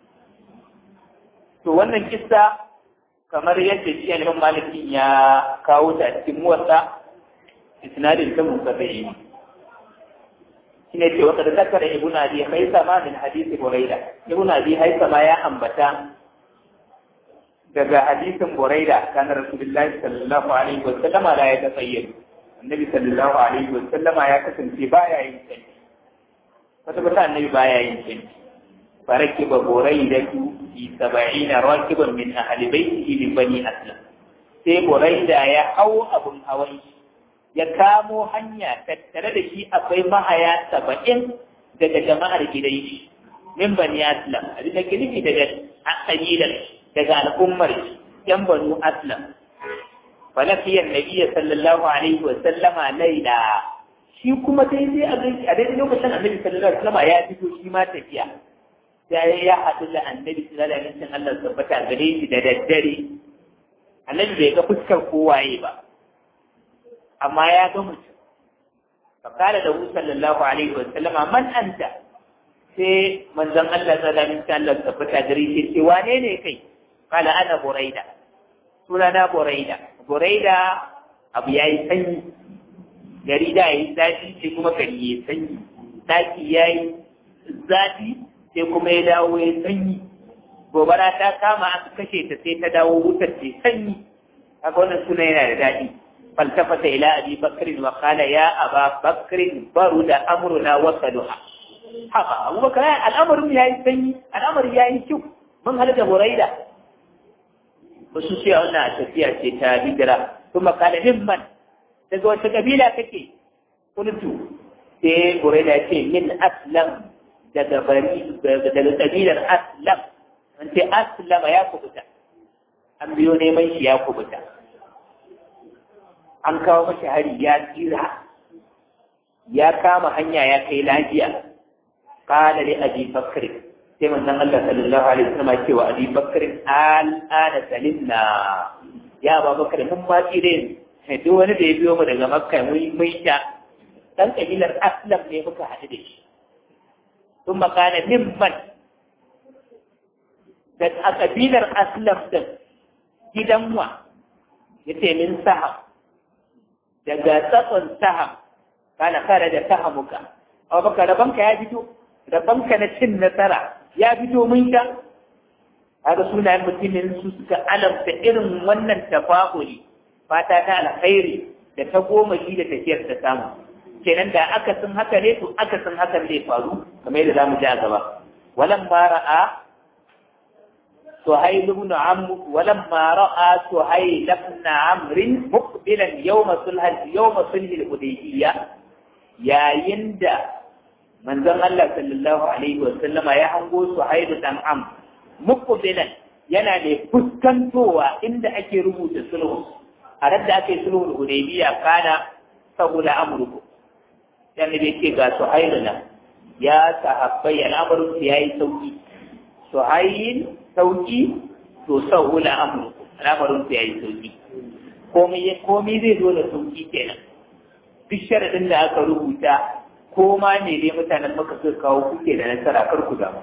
To wannan kissa kamar yadda shi alimin malikin ya kawo ta cikin muwasa isnadin ta musabai ne. Shi ne ce wata da zakara ibn abi haisama min hadisi buraida. Ibn abi haisama ya ambata daga hadisin Buraida kana Rasulullahi sallallahu alaihi wa sallama la ya tasayyar Annabi sallallahu alaihi wa sallama ya kasance baya yin canji wata bata annabi baya yin canji farakiba Buraida tu fi sab'ina rakiban min ahli baitihi min bani aslam sai Buraida ya hau abun hawan ya kamo hanya tattare da shi akwai mahaya saba'in daga jama'ar gidan shi min bani aslam abin da ke nufi daga kabilar daga al'ummar yan banu aslam falafiyar nabiya sallallahu alaihi wa sallama laila shi kuma sai sai a a daidai lokacin annabi sallallahu alaihi wa sallama ya fito shi ma tafiya sai ya haɗu da annabi sallallahu alaihi wa sallam Allah tabbata gare shi da daddare annabi bai ga fuskar kowaye ba amma ya ga mutum fakala da sallallahu alaihi wa sallama man anta sai manzon Allah sallallahu alaihi wa sallam ta fita gari sai ce wane ne kai kala ana buraida sunana buraida buraida abu yayi sanyi gari da yayi zafi sai kuma gari yayi sanyi daki yayi zafi sai kuma ya dawo ya sanyi gobara ta kama aka kashe ta sai ta dawo wutar ce sanyi kaga wannan suna yana da daɗi faltafata ila abi bakr wa qala ya aba bakr baruda amruna wa saluha haka abubakar al'amarin yayi sanyi al'amarin yayi kyau mun halatta buraida wasu ce wannan tafiya ce ta hijira kuma kala himman daga wata kabila kake kuntu sai buraida ce min aslam daga bari daga kabilar aslam an ce aslama ya kubuta an biyo neman shi ya kubuta an kawo mashi hari ya tsira ya kama hanya ya kai lafiya kala li abi bakr sai manzon Allah sallallahu alaihi wasallam ce wa abi bakr al ana salimna ya ba bakr mun ma tsire ne duk wani da ya biyo mu daga makka mun mun sha dan kabilar aslam ne muka haɗu da shi ثم قال ممن da a kabilar aslam din gidan wa yace min saham daga tsatson saham kana kare da sahamuka aw baka rabanka ya fito rabanka na cin nasara ya fito mun sha haka sunayen mutumin su suka alamta irin wannan tafahuri fata ta alkhairi da ta goma shi da tafiyar ta samu kenan da aka sun haka ne to aka sun hakan zai faru kamar yadda zamu ji a gaba walan ma ra'a suhayl ibn amr walan ma ra'a suhayl ibn amr muqbilan yawm sulh yawm sulh al-hudaybiyya yayin da manzon Allah sallallahu alaihi wa sallama ya hango suhayl dan amr muqbilan yana da fuskantowa inda ake rubuta sulhu a radda ake sulhu al-hudaybiyya kana saboda amurku dan da yake ga suhailu nan ya sahabbai al'amarin su yayi sauki suhail sauki to sahula amru al'amarin su yayi sauki komai komai zai zo da sauki kenan duk sharadin da aka rubuta ko ma ne dai mutanen maka suka kawo kuke da nasara kar ku damu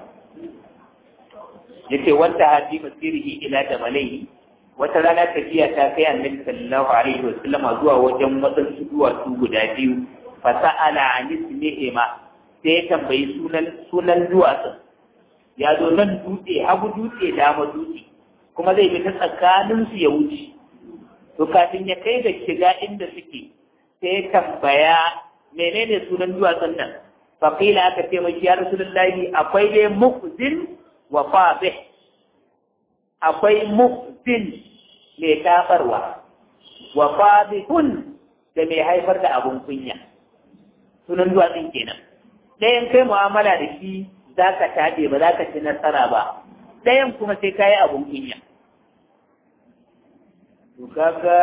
yace wanda hadi masirihi ila da malai wata rana tafiya ta kai annabi sallallahu alaihi wasallam zuwa wajen wadansu duwatsu guda biyu fasa'ala an ismihima sai ya tambayi sunan sunan duwatsun ya zo nan dutse hagu dutse dama dutse kuma zai bi ta tsakanin su ya wuce to kafin ya kai ga shiga inda suke sai ya tambaya menene sunan duwatsun nan faqila aka ce mai ya rasulullahi akwai dai mukhzin wa fabih akwai mukhzin mai tafarwa wa fabihun da mai haifar da abun kunya sunan duwatsun kenan ɗayan kai mu'amala da shi za ka taɗe ba za ka ci nasara ba ɗayan kuma sai ka yi abun kunya to kaga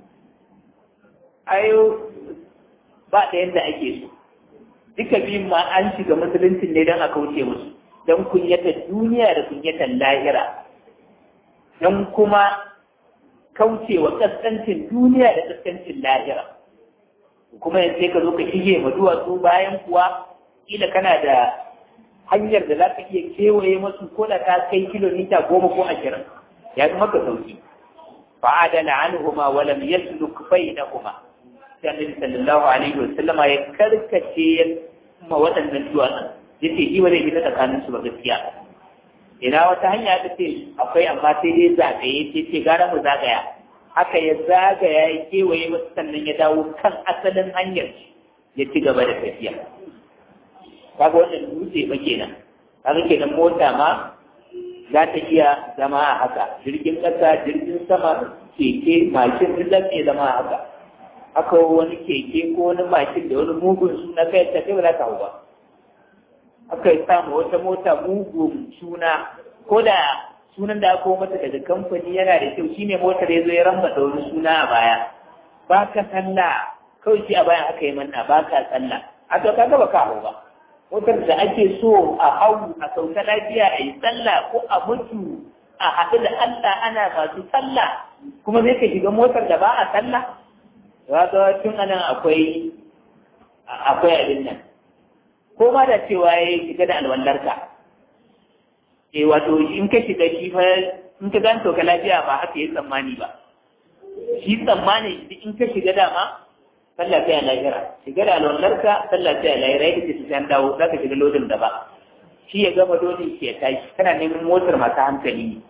ayo ba ɗayan da ake so duka biyun ma an shiga musuluncin ne don a kauce musu don kunyatar duniya da kunyatar lahira don kuma kaucewa kaskancin duniya da kaskancin lahira kuma yanzu sai ka zo ka shige ma duwatsu bayan kuwa kila kana da hanyar da za ka iya kewaye masu ko da ka kai kilomita goma ko ashirin ya fi maka sauki fa'adala anhuma wa lam yasluk bainahuma sai annabi sallallahu alaihi wa sallama ya karkace ma waɗannan duwatsun yace shi ba zai fita tsakanin su ba gaskiya ina wata hanya ta ce akwai amma sai dai zagaye ce ce gara mu zagaya haka ya zagaya ya kewaye wasu sannan ya dawo kan asalin hanyar ya ci gaba da tafiya kaga wannan dutse ba kenan kaga kenan mota ma za ta iya zama a haka jirgin ƙasa jirgin sama keke mashin duk za iya zama a haka haka wani keke ko wani mashin da wani mugun suna kai ta kai ba za ka hau ba aka yi samu wata mota mugun suna ko da sunan da aka mata daga kamfani yana da kyau shine motar ya zo ya ramba da wani suna a baya ba ka sallah kawai shi a bayan aka yi manna ba ka sallah a to kaga ba ka hau ba motar da ake so a hau a sauka lafiya a yi sallah ko a mutu a haɗu da Allah ana masu sallah kuma zai ka shiga motar da ba a sallah ya ga tun anan akwai akwai abin nan ko ma da cewa ya shiga da alwallarka eh wato in ka shiga shi fa in ka ganto ka lafiya ba haka yi tsammani ba shi tsammani in ka shiga dama sallah sai a lahira shiga da alwallarka sallah sai a lahira yadda ce sai dawo za ka shiga lodin da ba shi ya gama dole shi ya tashi kana neman motar masu hankali ne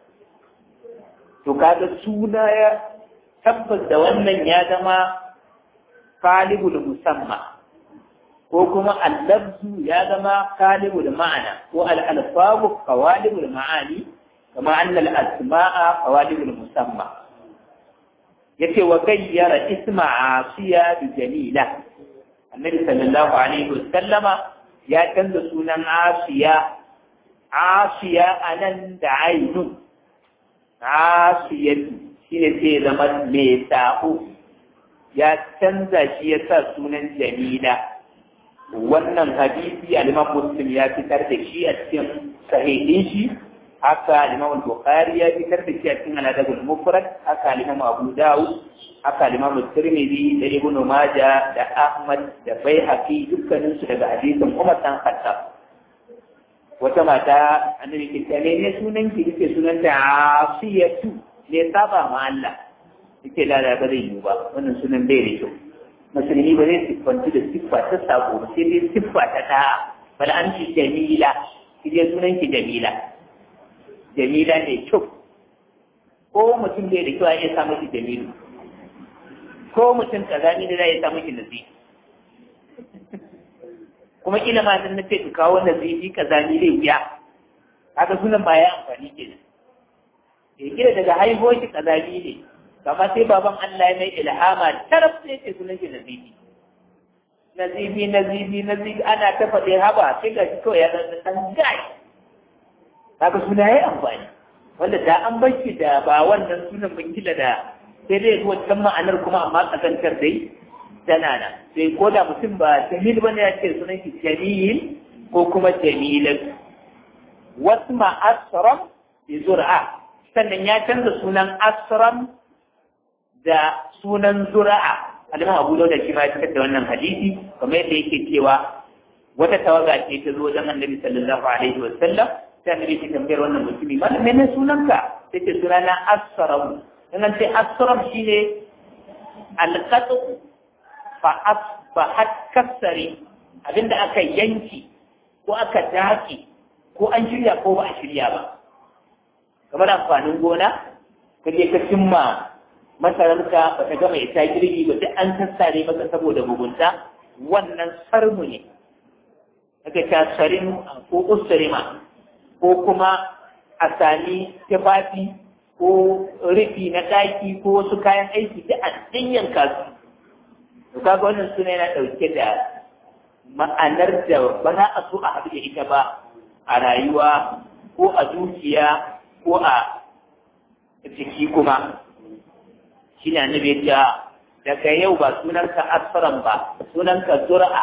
to kaga suna ya tabbas da wannan ya zama kalibul musamma ko kuma allabzu ya zama kalibul ma'ana ko al-alfabu qawalibul ma'ani kama annal asma'a qawalibul musamma yace wa gayyara isma asiya bi jamila annabi sallallahu alaihi wasallama ya canza sunan asiya asiya anan da ainun asiyatu shine sai zama mai sa'u ya canza shi ya sa sunan jamila wannan hadisi al-imam muslim ya fitar da shi a cikin sahihin shi haka al-imam bukhari ya fitar da shi a cikin al-adab al-mufrad haka al-imam abu dawud haka al-imam tirmidhi da ibn majah da ahmad da baihaqi dukkanin su daga hadisin umar dan khattab wata mata annabi ke ce ne sunan ki kike sunan ta afiyatu ne saba ma Allah yake lada ba zai yi ba wannan sunan bai da kyau musulmi ba zai siffanci da siffa ta sako ba sai dai siffa ta ta bal an ci jamila ki je sunan ki jamila jamila ne kyau ko mutum bai da kyau a iya samu shi jamilu ko mutum kazani da za ya samu shi nasi kuma kila ma dan nace ka kawo nasibi kazani zai wuya haka sunan ba ya amfani kenan eh kila daga haihuwar shi kazani ne kama sai baban Allah ya mai ilhama taraf sai ce sunan shi nazibi nazibi nazibi nazibi ana ta faɗe haba sai ga shi kawai ya zama ɗan gai kaga suna ya amfani wanda da an bar shi da ba wannan sunan ban kila da sai dai wancan ma'anar kuma amma kasantar dai tana nan sai ko da mutum ba jamil ba ne ya ce sunan shi jamil ko kuma jamilan wasu ma asram bi zur'a sannan ya canza sunan asram da sunan zura'a aliman abu da shi ma ya fitar da wannan hadisi kamar yadda yake cewa wata tawaga ce ta zo wajen annabi sallallahu alaihi wa sallam sai annabi ke tambayar wannan mutumi malam menene sunanka sai ce sunana asram in an ce asram shine alqatu fa asbahat kasari abinda aka yanki ko aka daki ko an shirya ko ba a shirya ba kamar amfanin gona kaje ka cimma masararka ba ta gama ita girbi ba duk an sassare maka saboda mugunta wannan sarmu ne aka ta sarin ko usrima ko kuma a sami tufafi ko rufi na ɗaki ko wasu kayan aiki duk a dinyan kasu to kaga wannan suna yana ɗauke da ma'anar da ba za a so a haɗu da ita ba a rayuwa ko a zuciya ko a jiki kuma shi ne annabi ya daga yau ba sunanka asfaran ba sunanka zura'a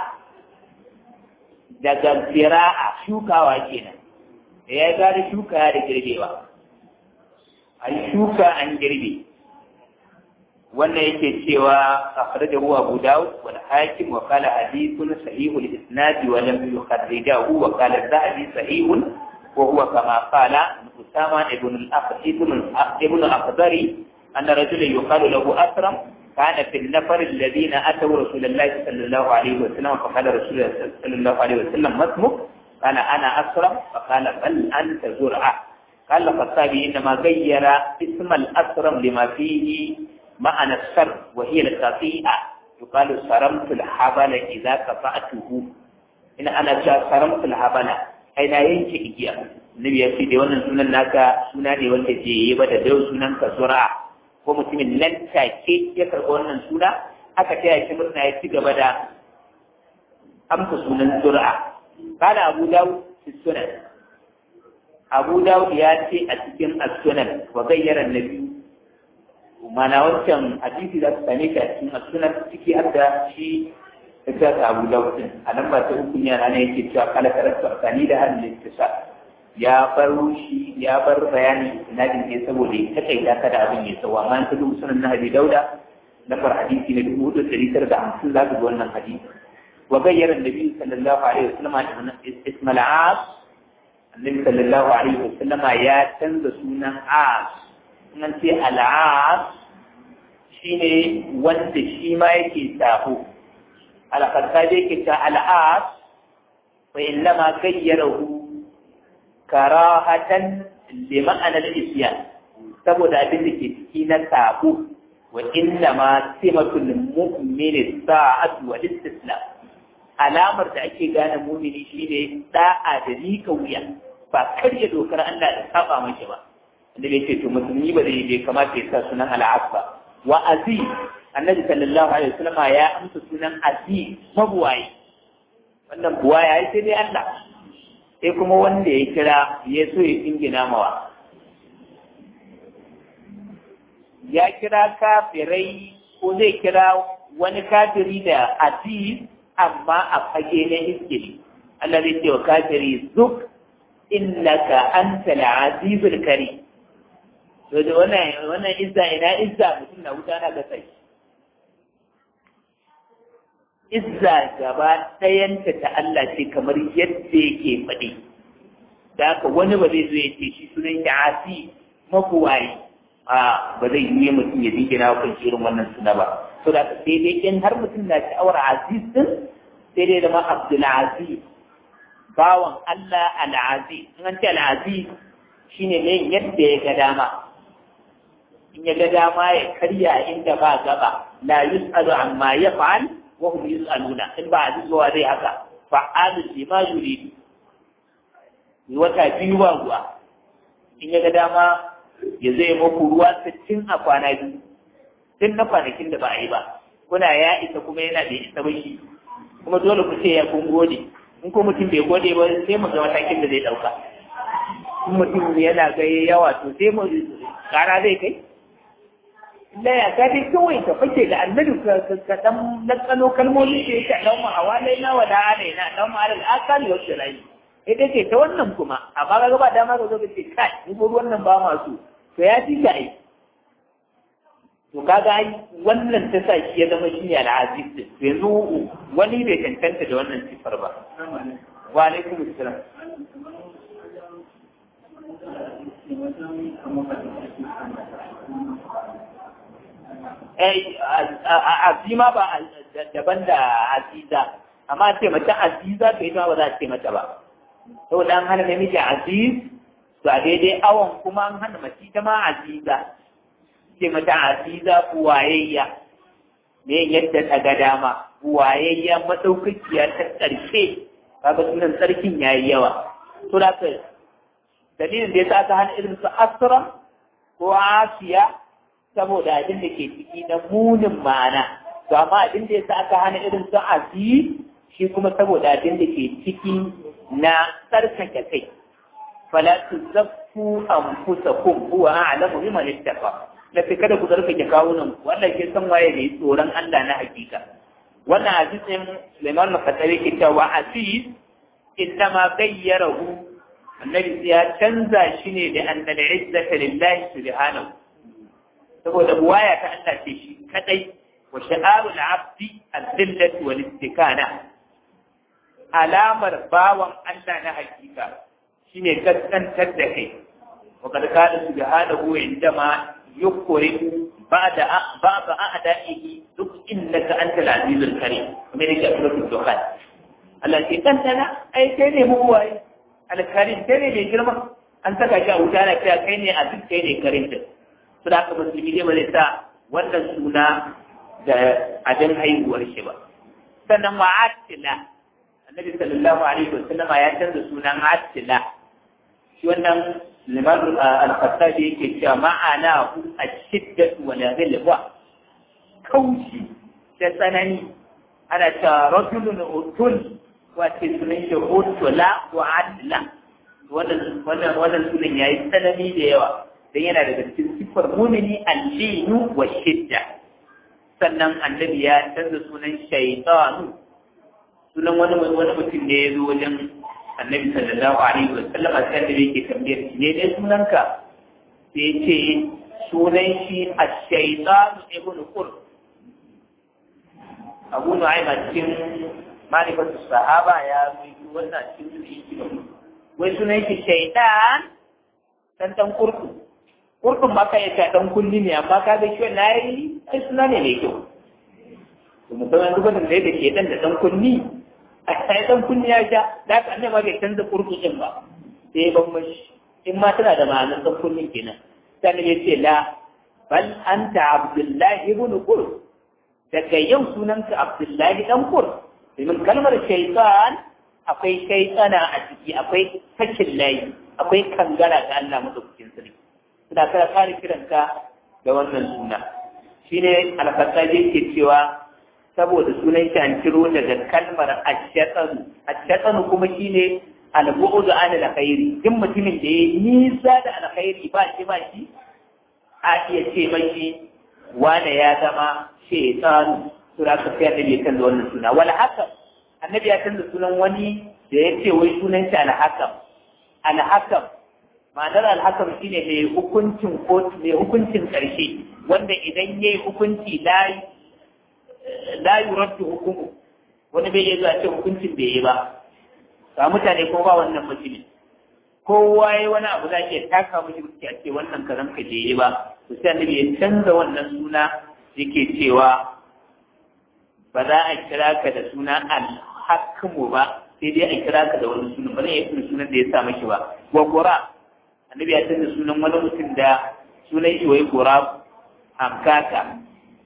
daga zira'a shukawa kenan da ya gari shuka da girbewa an shuka an girbe wannan yake cewa akhrajahu Abu Dawud wal Hakim wa qala hadithun sahihul isnad wa lam yukharrijahu wa qala Zahabi sahihun wa huwa kama qala Usama ibn al-Aqdari ibn al-Aqdari أن رجلا يقال له أسرم كان في النفر الذين أتوا رسول الله صلى الله عليه وسلم فقال رسول الله صلى الله عليه وسلم ما اسمك؟ قال أنا أسرم فقال بل أنت زرعة قال الخطابي إنما غير اسم الأسرم لما فيه معنى السر وهي القطيئة يقال سرمت الحبل إذا قطعته إن أنا سرمت الحبل أين ينشئ إجيا النبي يقول دي wannan sunan naka suna ne wanda ke yi ba da dau sunan ka zura ko mutumin nan take ya karɓi wannan suna aka taya shi murna ya ci gaba da amsa sunan zura kana Abu Dawud fi sunan Abu Dawud ya ce a cikin as-sunan wa gayyara nabi mana wancan hadisi da su same shi a cikin as-sunan ciki har da shi ita ta Abu Dawud a nan ba ta uku ne ana yake cewa kala karatu asani da hadin littisa ya bar shi ya bar bayanin isnadin ne saboda ya takaita ka da abin ya tsawo amma ta dubu sunan na Abi Dauda lambar hadisi na dubu hudu ɗari tara da hamsin za ka ga wannan hadisi wa gayyara annabi sallallahu alaihi wasallam ismal as annabi sallallahu alaihi wasallam ya canza sunan as nan ce al-as shine wanda shi ma yake sabo al-khattabi yake ta al-as fa innama gayyarahu karahatan li ma'anar isyan saboda abin da ke ciki na sabo wa inna ma simatul mu'mini sa'atu wal istislam alamar da ake gane mu'mini shine da'a da rika wuya ba karya dokar Allah da saba mashi ba inda bai ce to musulmi ba zai bai kamata ya sa sunan al'ab ba wa aziz annabi sallallahu alaihi wasallam ya amsa sunan aziz mabuwayi wannan buwaya sai dai Allah sai kuma wanda ya kira ya so ya ingina mawa ya kira kafirai ko zai kira wani kafiri da aziz amma a fage na iskili Allah zai ce wa kafiri zuk innaka anta al-azizul karim to da wannan wannan izza ina izza mutum na wuta na gasa izza gaba ɗayanta ta Allah ce kamar yadda yake faɗi da haka wani ba zai zo ya ce shi sunan shi asi makuwayi a ba zai yi mutum ya dingina kan irin wannan suna ba to da sai dai in har mutum na sha'awar aziz din sai dai da ma abdul aziz bawan Allah al-aziz in an ce al-aziz shine ne yadda ya ga dama in ya ga dama ya karya inda ba gaba la yus'alu amma yaf'al wa hum yus'aluna in ba aziz ba zai haka fa'alu lima yuridu wata biyu ba ruwa in ya ga dama ya zai muku ruwa sittin a kwana biyu tun na kwanakin da ba a yi ba kuna ya isa kuma yana da isa ba shi kuma dole ku ce ya kun gode in ko mutum bai gode ba sai mu ga matakin da zai dauka in mutum yana ga yawa to sai mu kara zai kai la ya ka dai kawai ka fake da annabi ka ka dan lakano kalmomin da yake dan mu hawalaina wa da alaina dan mu alal akali wa shirai ita ce ta wannan kuma amma ga ba dama ka zo ka ce kai in ko wannan ba masu to ya fi ka ai to kaga ai wannan ta sa shi ya zama shi ne al'aziz din yanzu wani bai cancanta da wannan sifar ba wa alaikum assalam eh azima ba daban da aziza amma ce mata aziza to ita ba za a ce mata ba saboda an hana namiji aziz to a daidai awon kuma an hana mace ta ma aziza ce mata aziza buwayayya me yadda ta ga dama buwayayya madaukakiya ta ƙarshe kaga sunan sarkin yayi yawa to da ka dalilin da yasa aka hana irin su asra ko asiya saboda abin da ke ciki na munin ma'ana to amma abin da yasa aka hana irin su aziz shi kuma saboda abin da ke ciki na tsarkake kai fala tuzakku anfusakum huwa a'lamu biman ittaqa da fi kada ku tsarkake kawunan ku wannan ke san waye ne tsoron Allah na hakika wannan hadisin Sulaiman al-Khattabi ke cewa aziz innama gayyarahu annabi ya canza shi ne da annal izzata lillahi subhanahu saboda buwaya ta Allah ce shi kadai wa sha'arul abdi al-dhillatu wal istikana alamar bawan Allah na hakika shine kaskantar da kai wa kad kana subhanahu indama yukuri ba'da ba'da a'da'ihi duk innaka antal azizul karim kuma ne ke suratul dukhan Allah ke kantana ai kai ne mu waye alkarim kai ne mai girma an saka shi a wuta na cewa kai ne a duk kai ne karim din su da aka musulmi ne ba zai sa wannan suna da abin haihuwar shi ba sannan wa atila annabi sallallahu alaihi wa sallama ya canza sunan atila shi wannan liman al-khattabi yake cewa ma'ana hu ash-shiddatu wa la ghilwa kaushi da tsanani ana cewa rajulun utul wace sunan shi utula wa adla wannan wannan wannan sunan yayi tsanani da yawa dan yana daga cikin sifar mumini al-linu wa shidda sannan annabi ya canza sunan shaytanu sunan wani wani mutum ne ya zo wajen annabi sallallahu alaihi wa sallam sai da yake tambayar shi ne dai sunanka sai ce sunan shi ash-shaytan ibn qur Abu Nu'aym a cikin manifatu sahaba ya yi wannan cikin su wai sunan shi shaytan dan dan kurku kurkun ma kai ta dan kulli ne amma ka ga shi na yi ai suna ne mai kyau to musamman duk wanda da ke dan da dan kunni a sai dan kunni ya sha da ka annabi bai canza kurku din ba sai ban mashi in ma tana da ma'anar dan kunni kenan sai ne ce la bal anta abdullahi ibn qur daga yau sunanka abdullahi dan qur domin kalmar shaytan akwai shaytana a ciki akwai sakin layi akwai kangara ga Allah madaukakin sarki suna kara kare kiranka da wannan suna shine alfasaje ke cewa saboda sunan shi an ciro daga kalmar ashatanu ashatanu kuma shine albu'udu an alkhairi duk mutumin da ya nisa da alkhairi ba shi ba shi a iya ce mashi wane ya zama shaytanu sura ka sai annabi ya canza wannan suna wal hakam annabi ya canza sunan wani da ya ce wai sunan shi alhakam alhakam ma'anar alhakam shine mai hukuncin kotu mai hukuncin ƙarshe wanda idan ya yi hukunci la yuraddu hukumu wani bai iya zuwa ce hukuncin bai yi ba ga mutane ko ba wannan mutumin kowa ya wani abu za ke taka mishi wuce a ce wannan kazan ka bai yi ba to sai annabi ya canza wannan suna yake cewa ba za a kira ka da suna alhakamu ba sai dai a kira ka da wani suna ba zai yi sunan da ya sa mashi ba wa qura annabi ya canza sunan wani mutum da sunan shi wai gura amkaka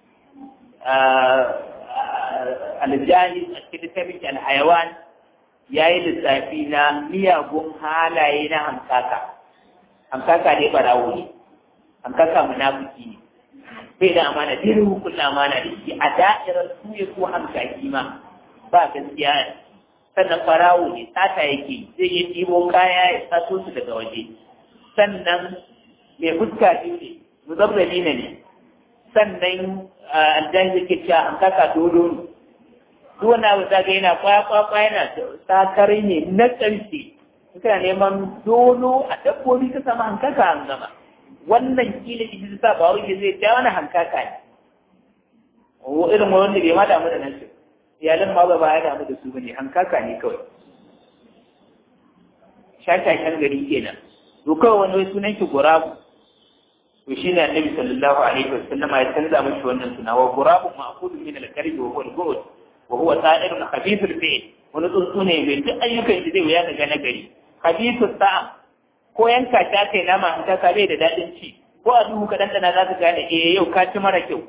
aljahil a cikin littafin alhayawan ya yi lissafi na miyagun halaye na hamkaka hamkaka ne barawo ne hamkaka munafiki ne bai da amana dai hukun amana da shi a da'irar suye ko hamkaki ma ba gaskiya sannan barawo ne sata yake zai yi ɗibo kaya ya sato su daga waje sannan mai fuska biyu ne muzabbali ne ne sannan aljan yake cewa an kaka dodo ne duk wani abu ta ga yana kwakwa yana sakari ne na ƙarshe kana neman dodo a dabbobi ka sama hankaka an gama wannan kila ita ta sa ba wai zai ja wani hankaka ne o irin wanda bai ma damu da nan shi iyalan ma ba ya damu da su bane hankaka ne kawai shashashan gari kenan to kawai wani wai sunan shi gurabu to shi ne annabi sallallahu alaihi wasallama ya canza mashi wannan suna wa gurabu ma'khudun min al-karbi wa huwa al-gurud wa huwa ta'irun khabithul fi'l wani tsuntsu ne mai duk ayyukan shi zai wuya daga nagari khabithus ta'am ko yanka ta kai nama in ka bai da dadin ci ko a duhu ka dandana za ka gane eh yau ka ci mara kyau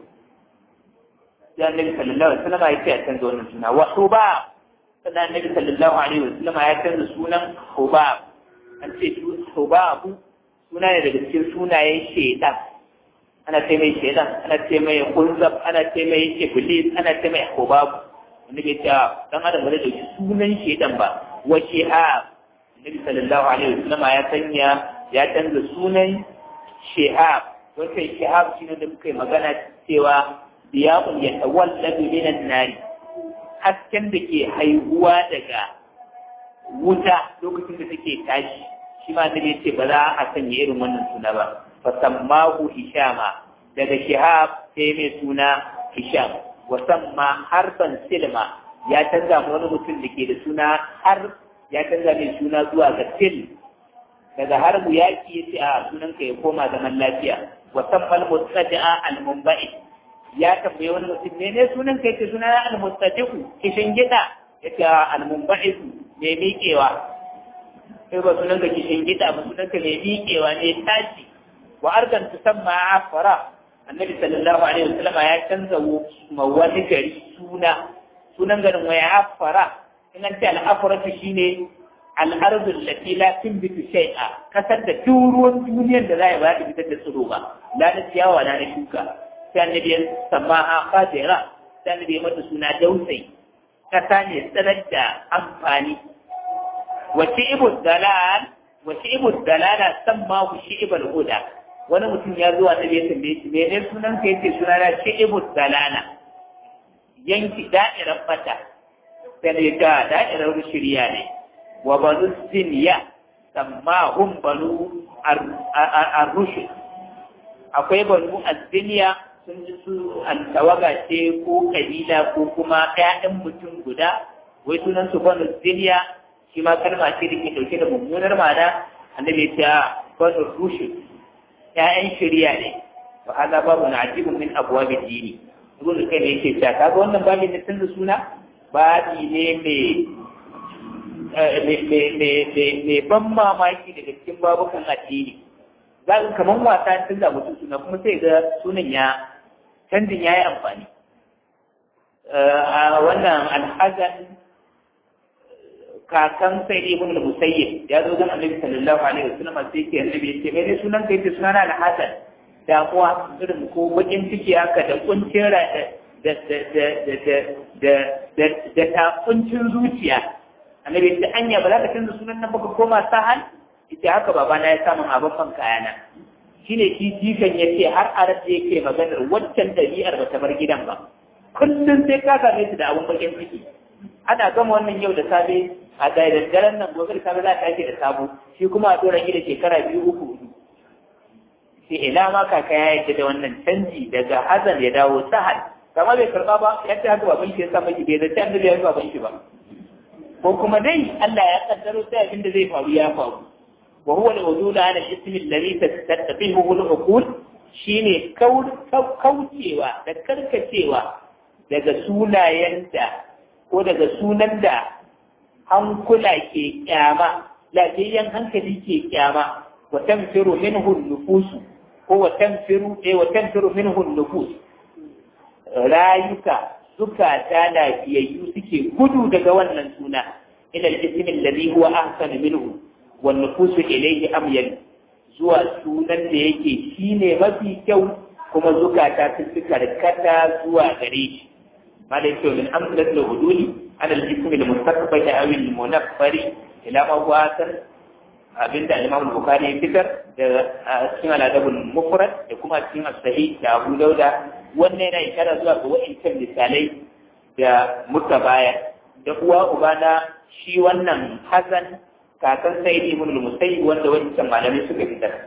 ya annabi sallallahu alaihi wasallama ya ce ya canza wannan suna wa hubab sannan annabi sallallahu alaihi wasallama ya canza sunan hubab an ce hubabu suna ne daga cikin sunayen shaidan ana ce mai shaidan ana ce mai kunzab ana ce mai iblis ana ce mai hubabu wanda bai ta dan adam bai dauki sunan shaidan ba wa shihab Nabi sallallahu alaihi wasallam ya sanya ya canza sunan shihab wannan shihab shine da muka yi magana cewa diyaqul yatawalladu minan nari hasken da ke haihuwa daga wuta lokacin da take tashi shi ma annabi ce ba za a sanya irin wannan suna ba fa sammahu hishama daga shihab sai mai suna hisham wa samma harban silma ya canza ma wani mutum da ke da suna har ya canza mai suna zuwa ga sil daga harbu yaki ya ce a sunanka ya koma zaman lafiya wa samma al-mustadi'a al-mumbai ya tambaye wani mutum ne ne sunanka ya ce suna al-mustadi'u kishin gida ya ce al-mumbai mai miƙewa sai ba sunan ka kishin gida ba sunan ka mai miƙewa ne tashi wa argan tusamma afara annabi sallallahu alaihi wasallam ya canza ma wani gari suna sunan garin waya afara in an ce al'afaratu shine al'ardul lati la tunbitu shay'a kasar da turuwan duniyar da za a ba ta fitar da tsiro ba la na ciyawa la na shuka sai annabi ya samma a fadira sai annabi ya mata suna dausayi kasa ne tsanar da amfani وشئب الدلال وشئب الدلالة سماه شئب الهدى wani mutum ya zuwa da ya tambaye shi mene sunan ka yace suna na shi'ibu dalala yanki da'irar fata sai ya ta da'irar shirya ne wa banu siniya sammahum banu ar-rushd akwai banu az-siniya sun ji su tawaga ce ko kabila ko kuma ƴaƴan mutum guda wai sunan su banu siniya shi ma kalma ce da ke dauke da mummunar ma'ana annabi ya ce banu rushd ƴaƴan shari'a ne wa hada babu na ajibun min abwabi dini ibn kai yake cewa kaga wannan babin da canza suna babi ne mai ban mamaki daga cikin babukan addini za ka kamar wasa canza mutum suna kuma sai ga sunan ya canjin ya yi amfani a wannan alhazan kakan sai ibn al-musayyib ya zo ga annabi sallallahu alaihi wasallam sai ke annabi ya ce mai ne sunan kai ce sunana alhazan damuwa irin ko bakin ciki haka da kuncin da da da da da da da da ta kuncin zuciya annabi ya ce anya ba za ka canza sunan nan baka koma sahal ita haka babana ya samu abin kayana shine shi jikan ya ce har a rasa yake maganar waccan ɗabi'ar ba ta bar gidan ba kullum sai ka same su da abin bakin ciki ana gama wannan yau da safe a da daddaren nan gobe da safe za ta ake da sabo shi kuma a tsoron gida shekara biyu uku hudu sai ina ma kaka ya yadda da wannan canji daga hazan ya dawo sahal kama bai karba ba ya ce haka baban shi ya sa maki bai zai annabi ya baban shi ba ko kuma dai Allah ya kaddaro sai abin da zai faru ya faru wa huwa al-wujud ala al-ism alladhi tattabihu al-uqul shine kaucewa da karkacewa daga sunayen da ko daga sunan da hankula ke kyama lafiyayyen hankali ke kyama wa tanfiru minhu nufusu ko wa tanfiru eh wa tanfiru minhu nufus rayuka zukata lafiyayyu suke gudu daga wannan suna ila al-ism alladhi huwa ahsanu minhu wan nufusu ilayhi amyal zuwa sunan da yake shine mafi kyau kuma zukata sun fi karkata zuwa gare shi malai kyau min amsalat al-huduli ala al-ism al-mustaqbal aw al-munaffari ila ma huwa abinda Imam Bukhari ya fitar da cikin al-adabul mufrad da kuma cikin as-sahih da Abu Dauda wannan yana ishara zuwa ga wa'incan misalai da muka baya da uwa uba na shi wannan Hassan kakan Sayyid ibn al-Musayyib wanda wancan malamai suka fitar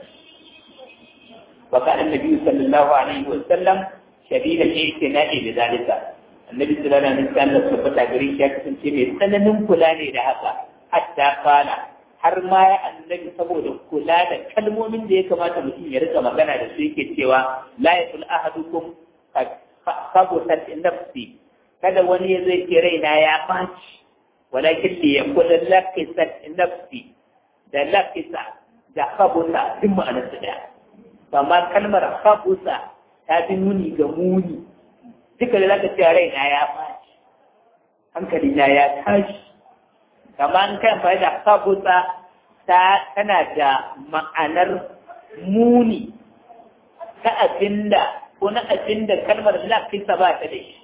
wa kana annabi sallallahu alaihi wa sallam shadid al-i'tina'i bi zalika annabi sallallahu alaihi wa sallam tabbata gari shi ya kasance mai tsananin kula ne da haka hatta kana har ma ya annabi saboda kula da kalmomin da ya kamata mutum ya rika magana da su yake cewa la yakul ahadukum khabusat nafsi kada wani ya zai ce raina ya baci walakin li yakul lakisat nafsi da lakisa da khabusa duk ma'anar su daya amma kalmar khabusa ta fi nuni ga muni duka da zaka ce raina ya baci hankali na ya tashi kama an kai amfani da kabusa ta tana da ma'anar muni ta abinda ko na abinda kalmar lafisa ba ta da shi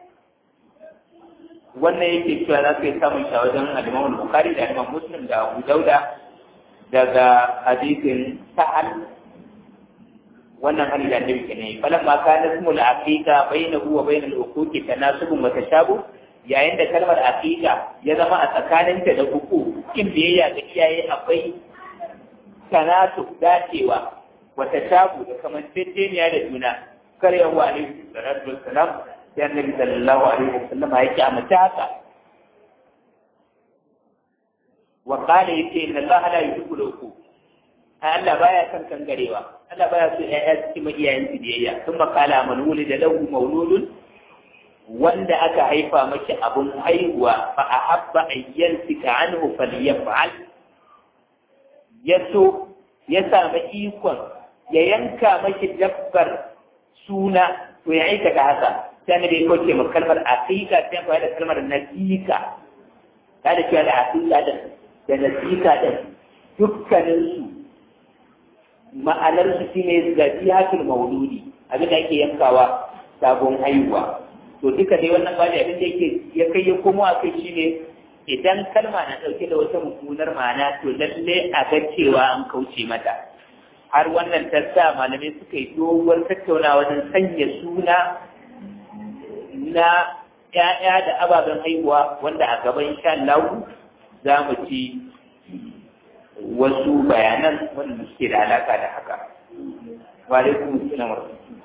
wannan yake cewa za ka yi samun shi a wajen alimamul bukari da alimam muslim da abu dauda daga hadisin sa'al wannan hali da annabi kenan falan ma kana ismul aqiqa bainahu wa bainal uquqi tanasubun wa tashabuh yayin da kalmar aqiqa ya zama a tsakaninta da uku kin biyayya ga iyaye akwai tanatu dacewa wata shabu da kamanceceniya da juna kar yawa alaihi salatu wassalam sai annabi sallallahu alaihi wasallam ya kyamata haka wa qala yace inna allaha la yuhibbu al-uquq Allah baya son kangarewa Allah baya so ƴaƴa su ci iyayen su biyayya kuma qala man wulida lahu mawludun wanda aka haifa maki abun haihuwa fa a habba ayyan sika anhu falyaf'al ya so ya sami ikon ya yanka maki dabbar suna to ya aikata haka sai ne bai kauce ma kalmar aqiqa sai ya da kalmar nasika ta da cewa da aqiqa da da nasika din dukkanin su ma'anar su shine zabihatul mauludi abin da ake yankawa sabon haihuwa to duka dai wannan bani abin da yake ya kai ya komo a kai shine idan kalma na ɗauke da wata mummunar ma'ana to lalle a ga cewa an kauce mata har wannan ta sa malamai suka yi doguwar tattaunawa wajen sanya suna na ‘ya'ya da ababen haihuwa wanda a gaban insha Allah za mu ci wasu bayanan wanda suke da alaka da haka wa alaikum assalam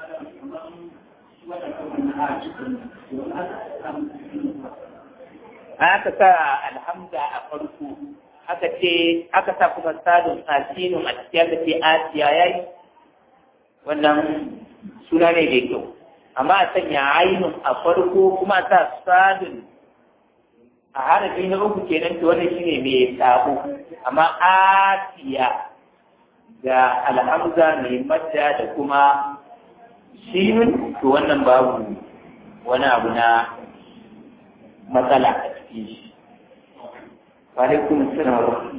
aka sa alhamza a farko aka ce aka sa kuma sadun asinun a cikin aka ce asiya yayi wannan suna ne da kyau amma a sanya ainun a farko kuma a sa sadun a harafi na uku kenan to wannan shine mai sabo amma asiya da alhamza mai madda da kuma shinun to wannan babu wani abu na matsala a cikin shi وعليكم السلام ورحمة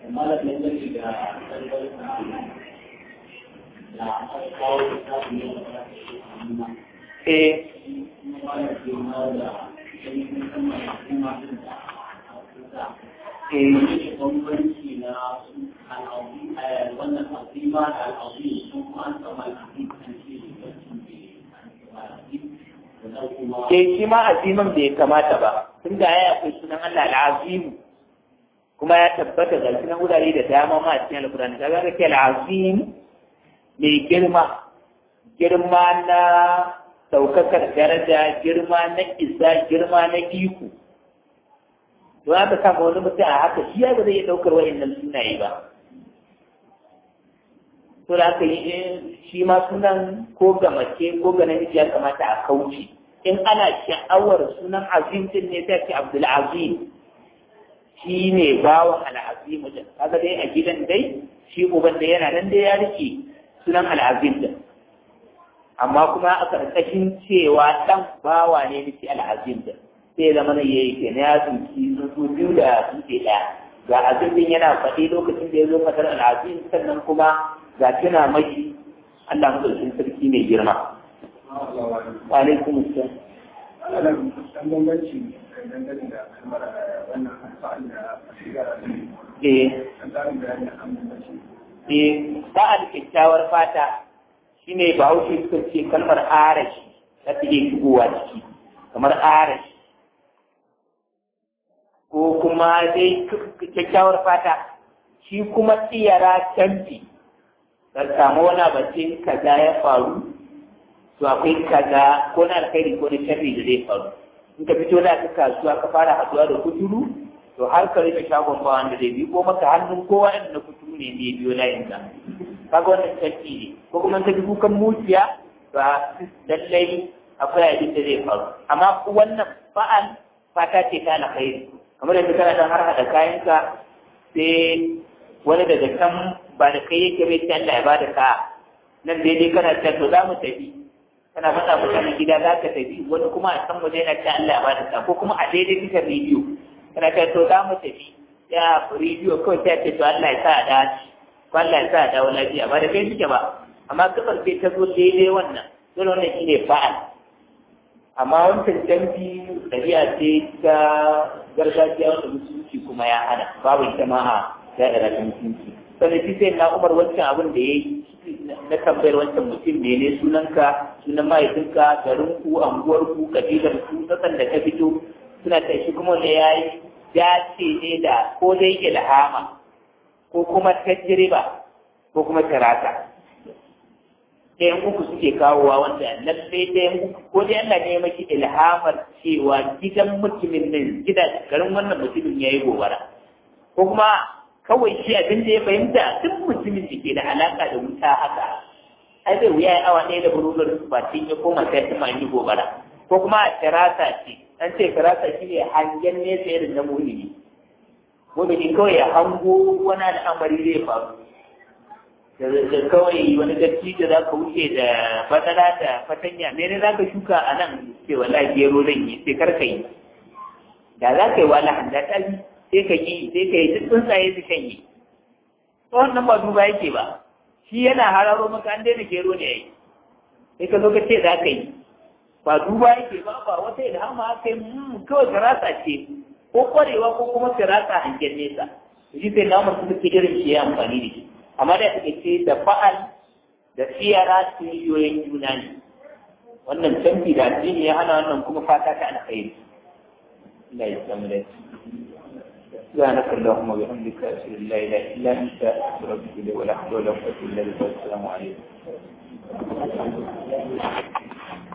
الله eh ke shi ma aziman bai kamata ba tun da ya akwai sunan Allah al'azimu kuma ya tabbata ga cikin wurare da dama ma a cikin alkurani kaga ga ke al'azim mai girma girma na daukakar daraja girma na isa girma na iko don haka kama wani mutum a haka shi ya ba zai iya daukar wa'annan sunaye ba to da haka shi ma sunan ko ga mace ko ga namiji ya kamata a kauce in ana sha'awar sunan azim din ne sai ce abdul azim shi ne bawan al'azimu din kaga dai a gidan dai shi uban da yana nan dai ya rike sunan al'azim din amma kuma a karkashin cewa dan bawa ne nake al'azim din sai zama na yayi ke ya tsinci su biyu da dutse ɗaya ga azim din yana faɗi lokacin da ya zo fatar al'azim sannan kuma ga tuna mashi Allah madaukakin sarki mai girma wa alaikum assalam Eh, ba'al kyakkyawar fata shine bahaushe suka ce kalmar arashi ta take shigowa ciki kamar arashi ko kuma dai kyakkyawar fata shi kuma tsiyara canfi ka samu wani abacin kaza ya faru to akwai kaza ko na alkhairi ko na sharri da zai faru in ka fito da ka kasuwa ka fara haduwa da kuturu to har ka rufe shagon ba wanda zai bi ko maka hannun kowa inda na kuturu ne zai biyo layin ka kaga wannan sharri ne ko kuma ka ji kukan muciya ba lallai akwai abin da zai faru amma wannan fa'al fata ce ta alkhairi kamar yadda kana dan har hada kayanka sai wani daga can ba da kai yake bai ta Allah ya bada ka nan dai dai kana ta to za mu tafi kana faɗa mutane gida za ka tafi wani kuma a san waje yana ta Allah ya bada ka ko kuma a daidai kika rediyo kana ta to za mu tafi ya rediyo kawai ta ce to Allah ya sa a dace ko Allah ya sa a dawo lafiya ba da kai suke ba amma gabar sai ta zo daidai wannan dole wannan shine fa'al amma wancan canji ɗabi'a ce ta gargajiya wanda musulunci kuma ya hana babu ita ma a da'ira ta musulunci sannan shi sai na umar wancan abin da ya yi na tambayar wancan mutum mene sunanka sunan mahaifinka garinku anguwarku kabilar ku sassan da ka fito suna ta shi kuma wanda ya yi dace ne da ko dai ilhama ko kuma tajriba ko kuma tarata ɗayan uku suke kawowa wanda lallai ɗayan uku ko dai Allah ne maki ilhamar cewa gidan mutumin nan gidan garin wannan mutumin ya yi gobara ko kuma kawai shi abin da ya fahimta duk mutumin da ke da alaka da wuta haka ai zai wuya awa ɗaya da burugar ba tun ya koma sai ta yi gobara ko kuma a firasa ce an ce firasa shi ne hangen nesa irin na mumini mumini kawai ya hango wani al'amari zai faru da kawai wani gaci da za ka wuce da fatala da fatanya me ne za ka shuka a nan ce wala gero zan yi sai kar ka yi da za ka yi wala handa ta yi sai ka yi sai ka yi duk tsuntsaye su kan yi wannan ba duba yake ba shi yana hararo maka an daina gero ne yayi sai ka zo ka ce za ka yi ba duba yake ba ba wata ilhama aka yi kawai firasa ce ko kwarewa ko kuma firasa hangen nesa shi sai na mutum suke irin shi ya amfani da shi amma da take ce da fa'al da siyara yoyin juna ne wannan canfi da addini ya hana wannan kuma fata ta alkhairi Allah ya samu da سبحانك اللهم وبحمدك أشهد أن لا إله إلا أنت أستغفرك ولا حول ولا قوة إلا بالله السلام عليكم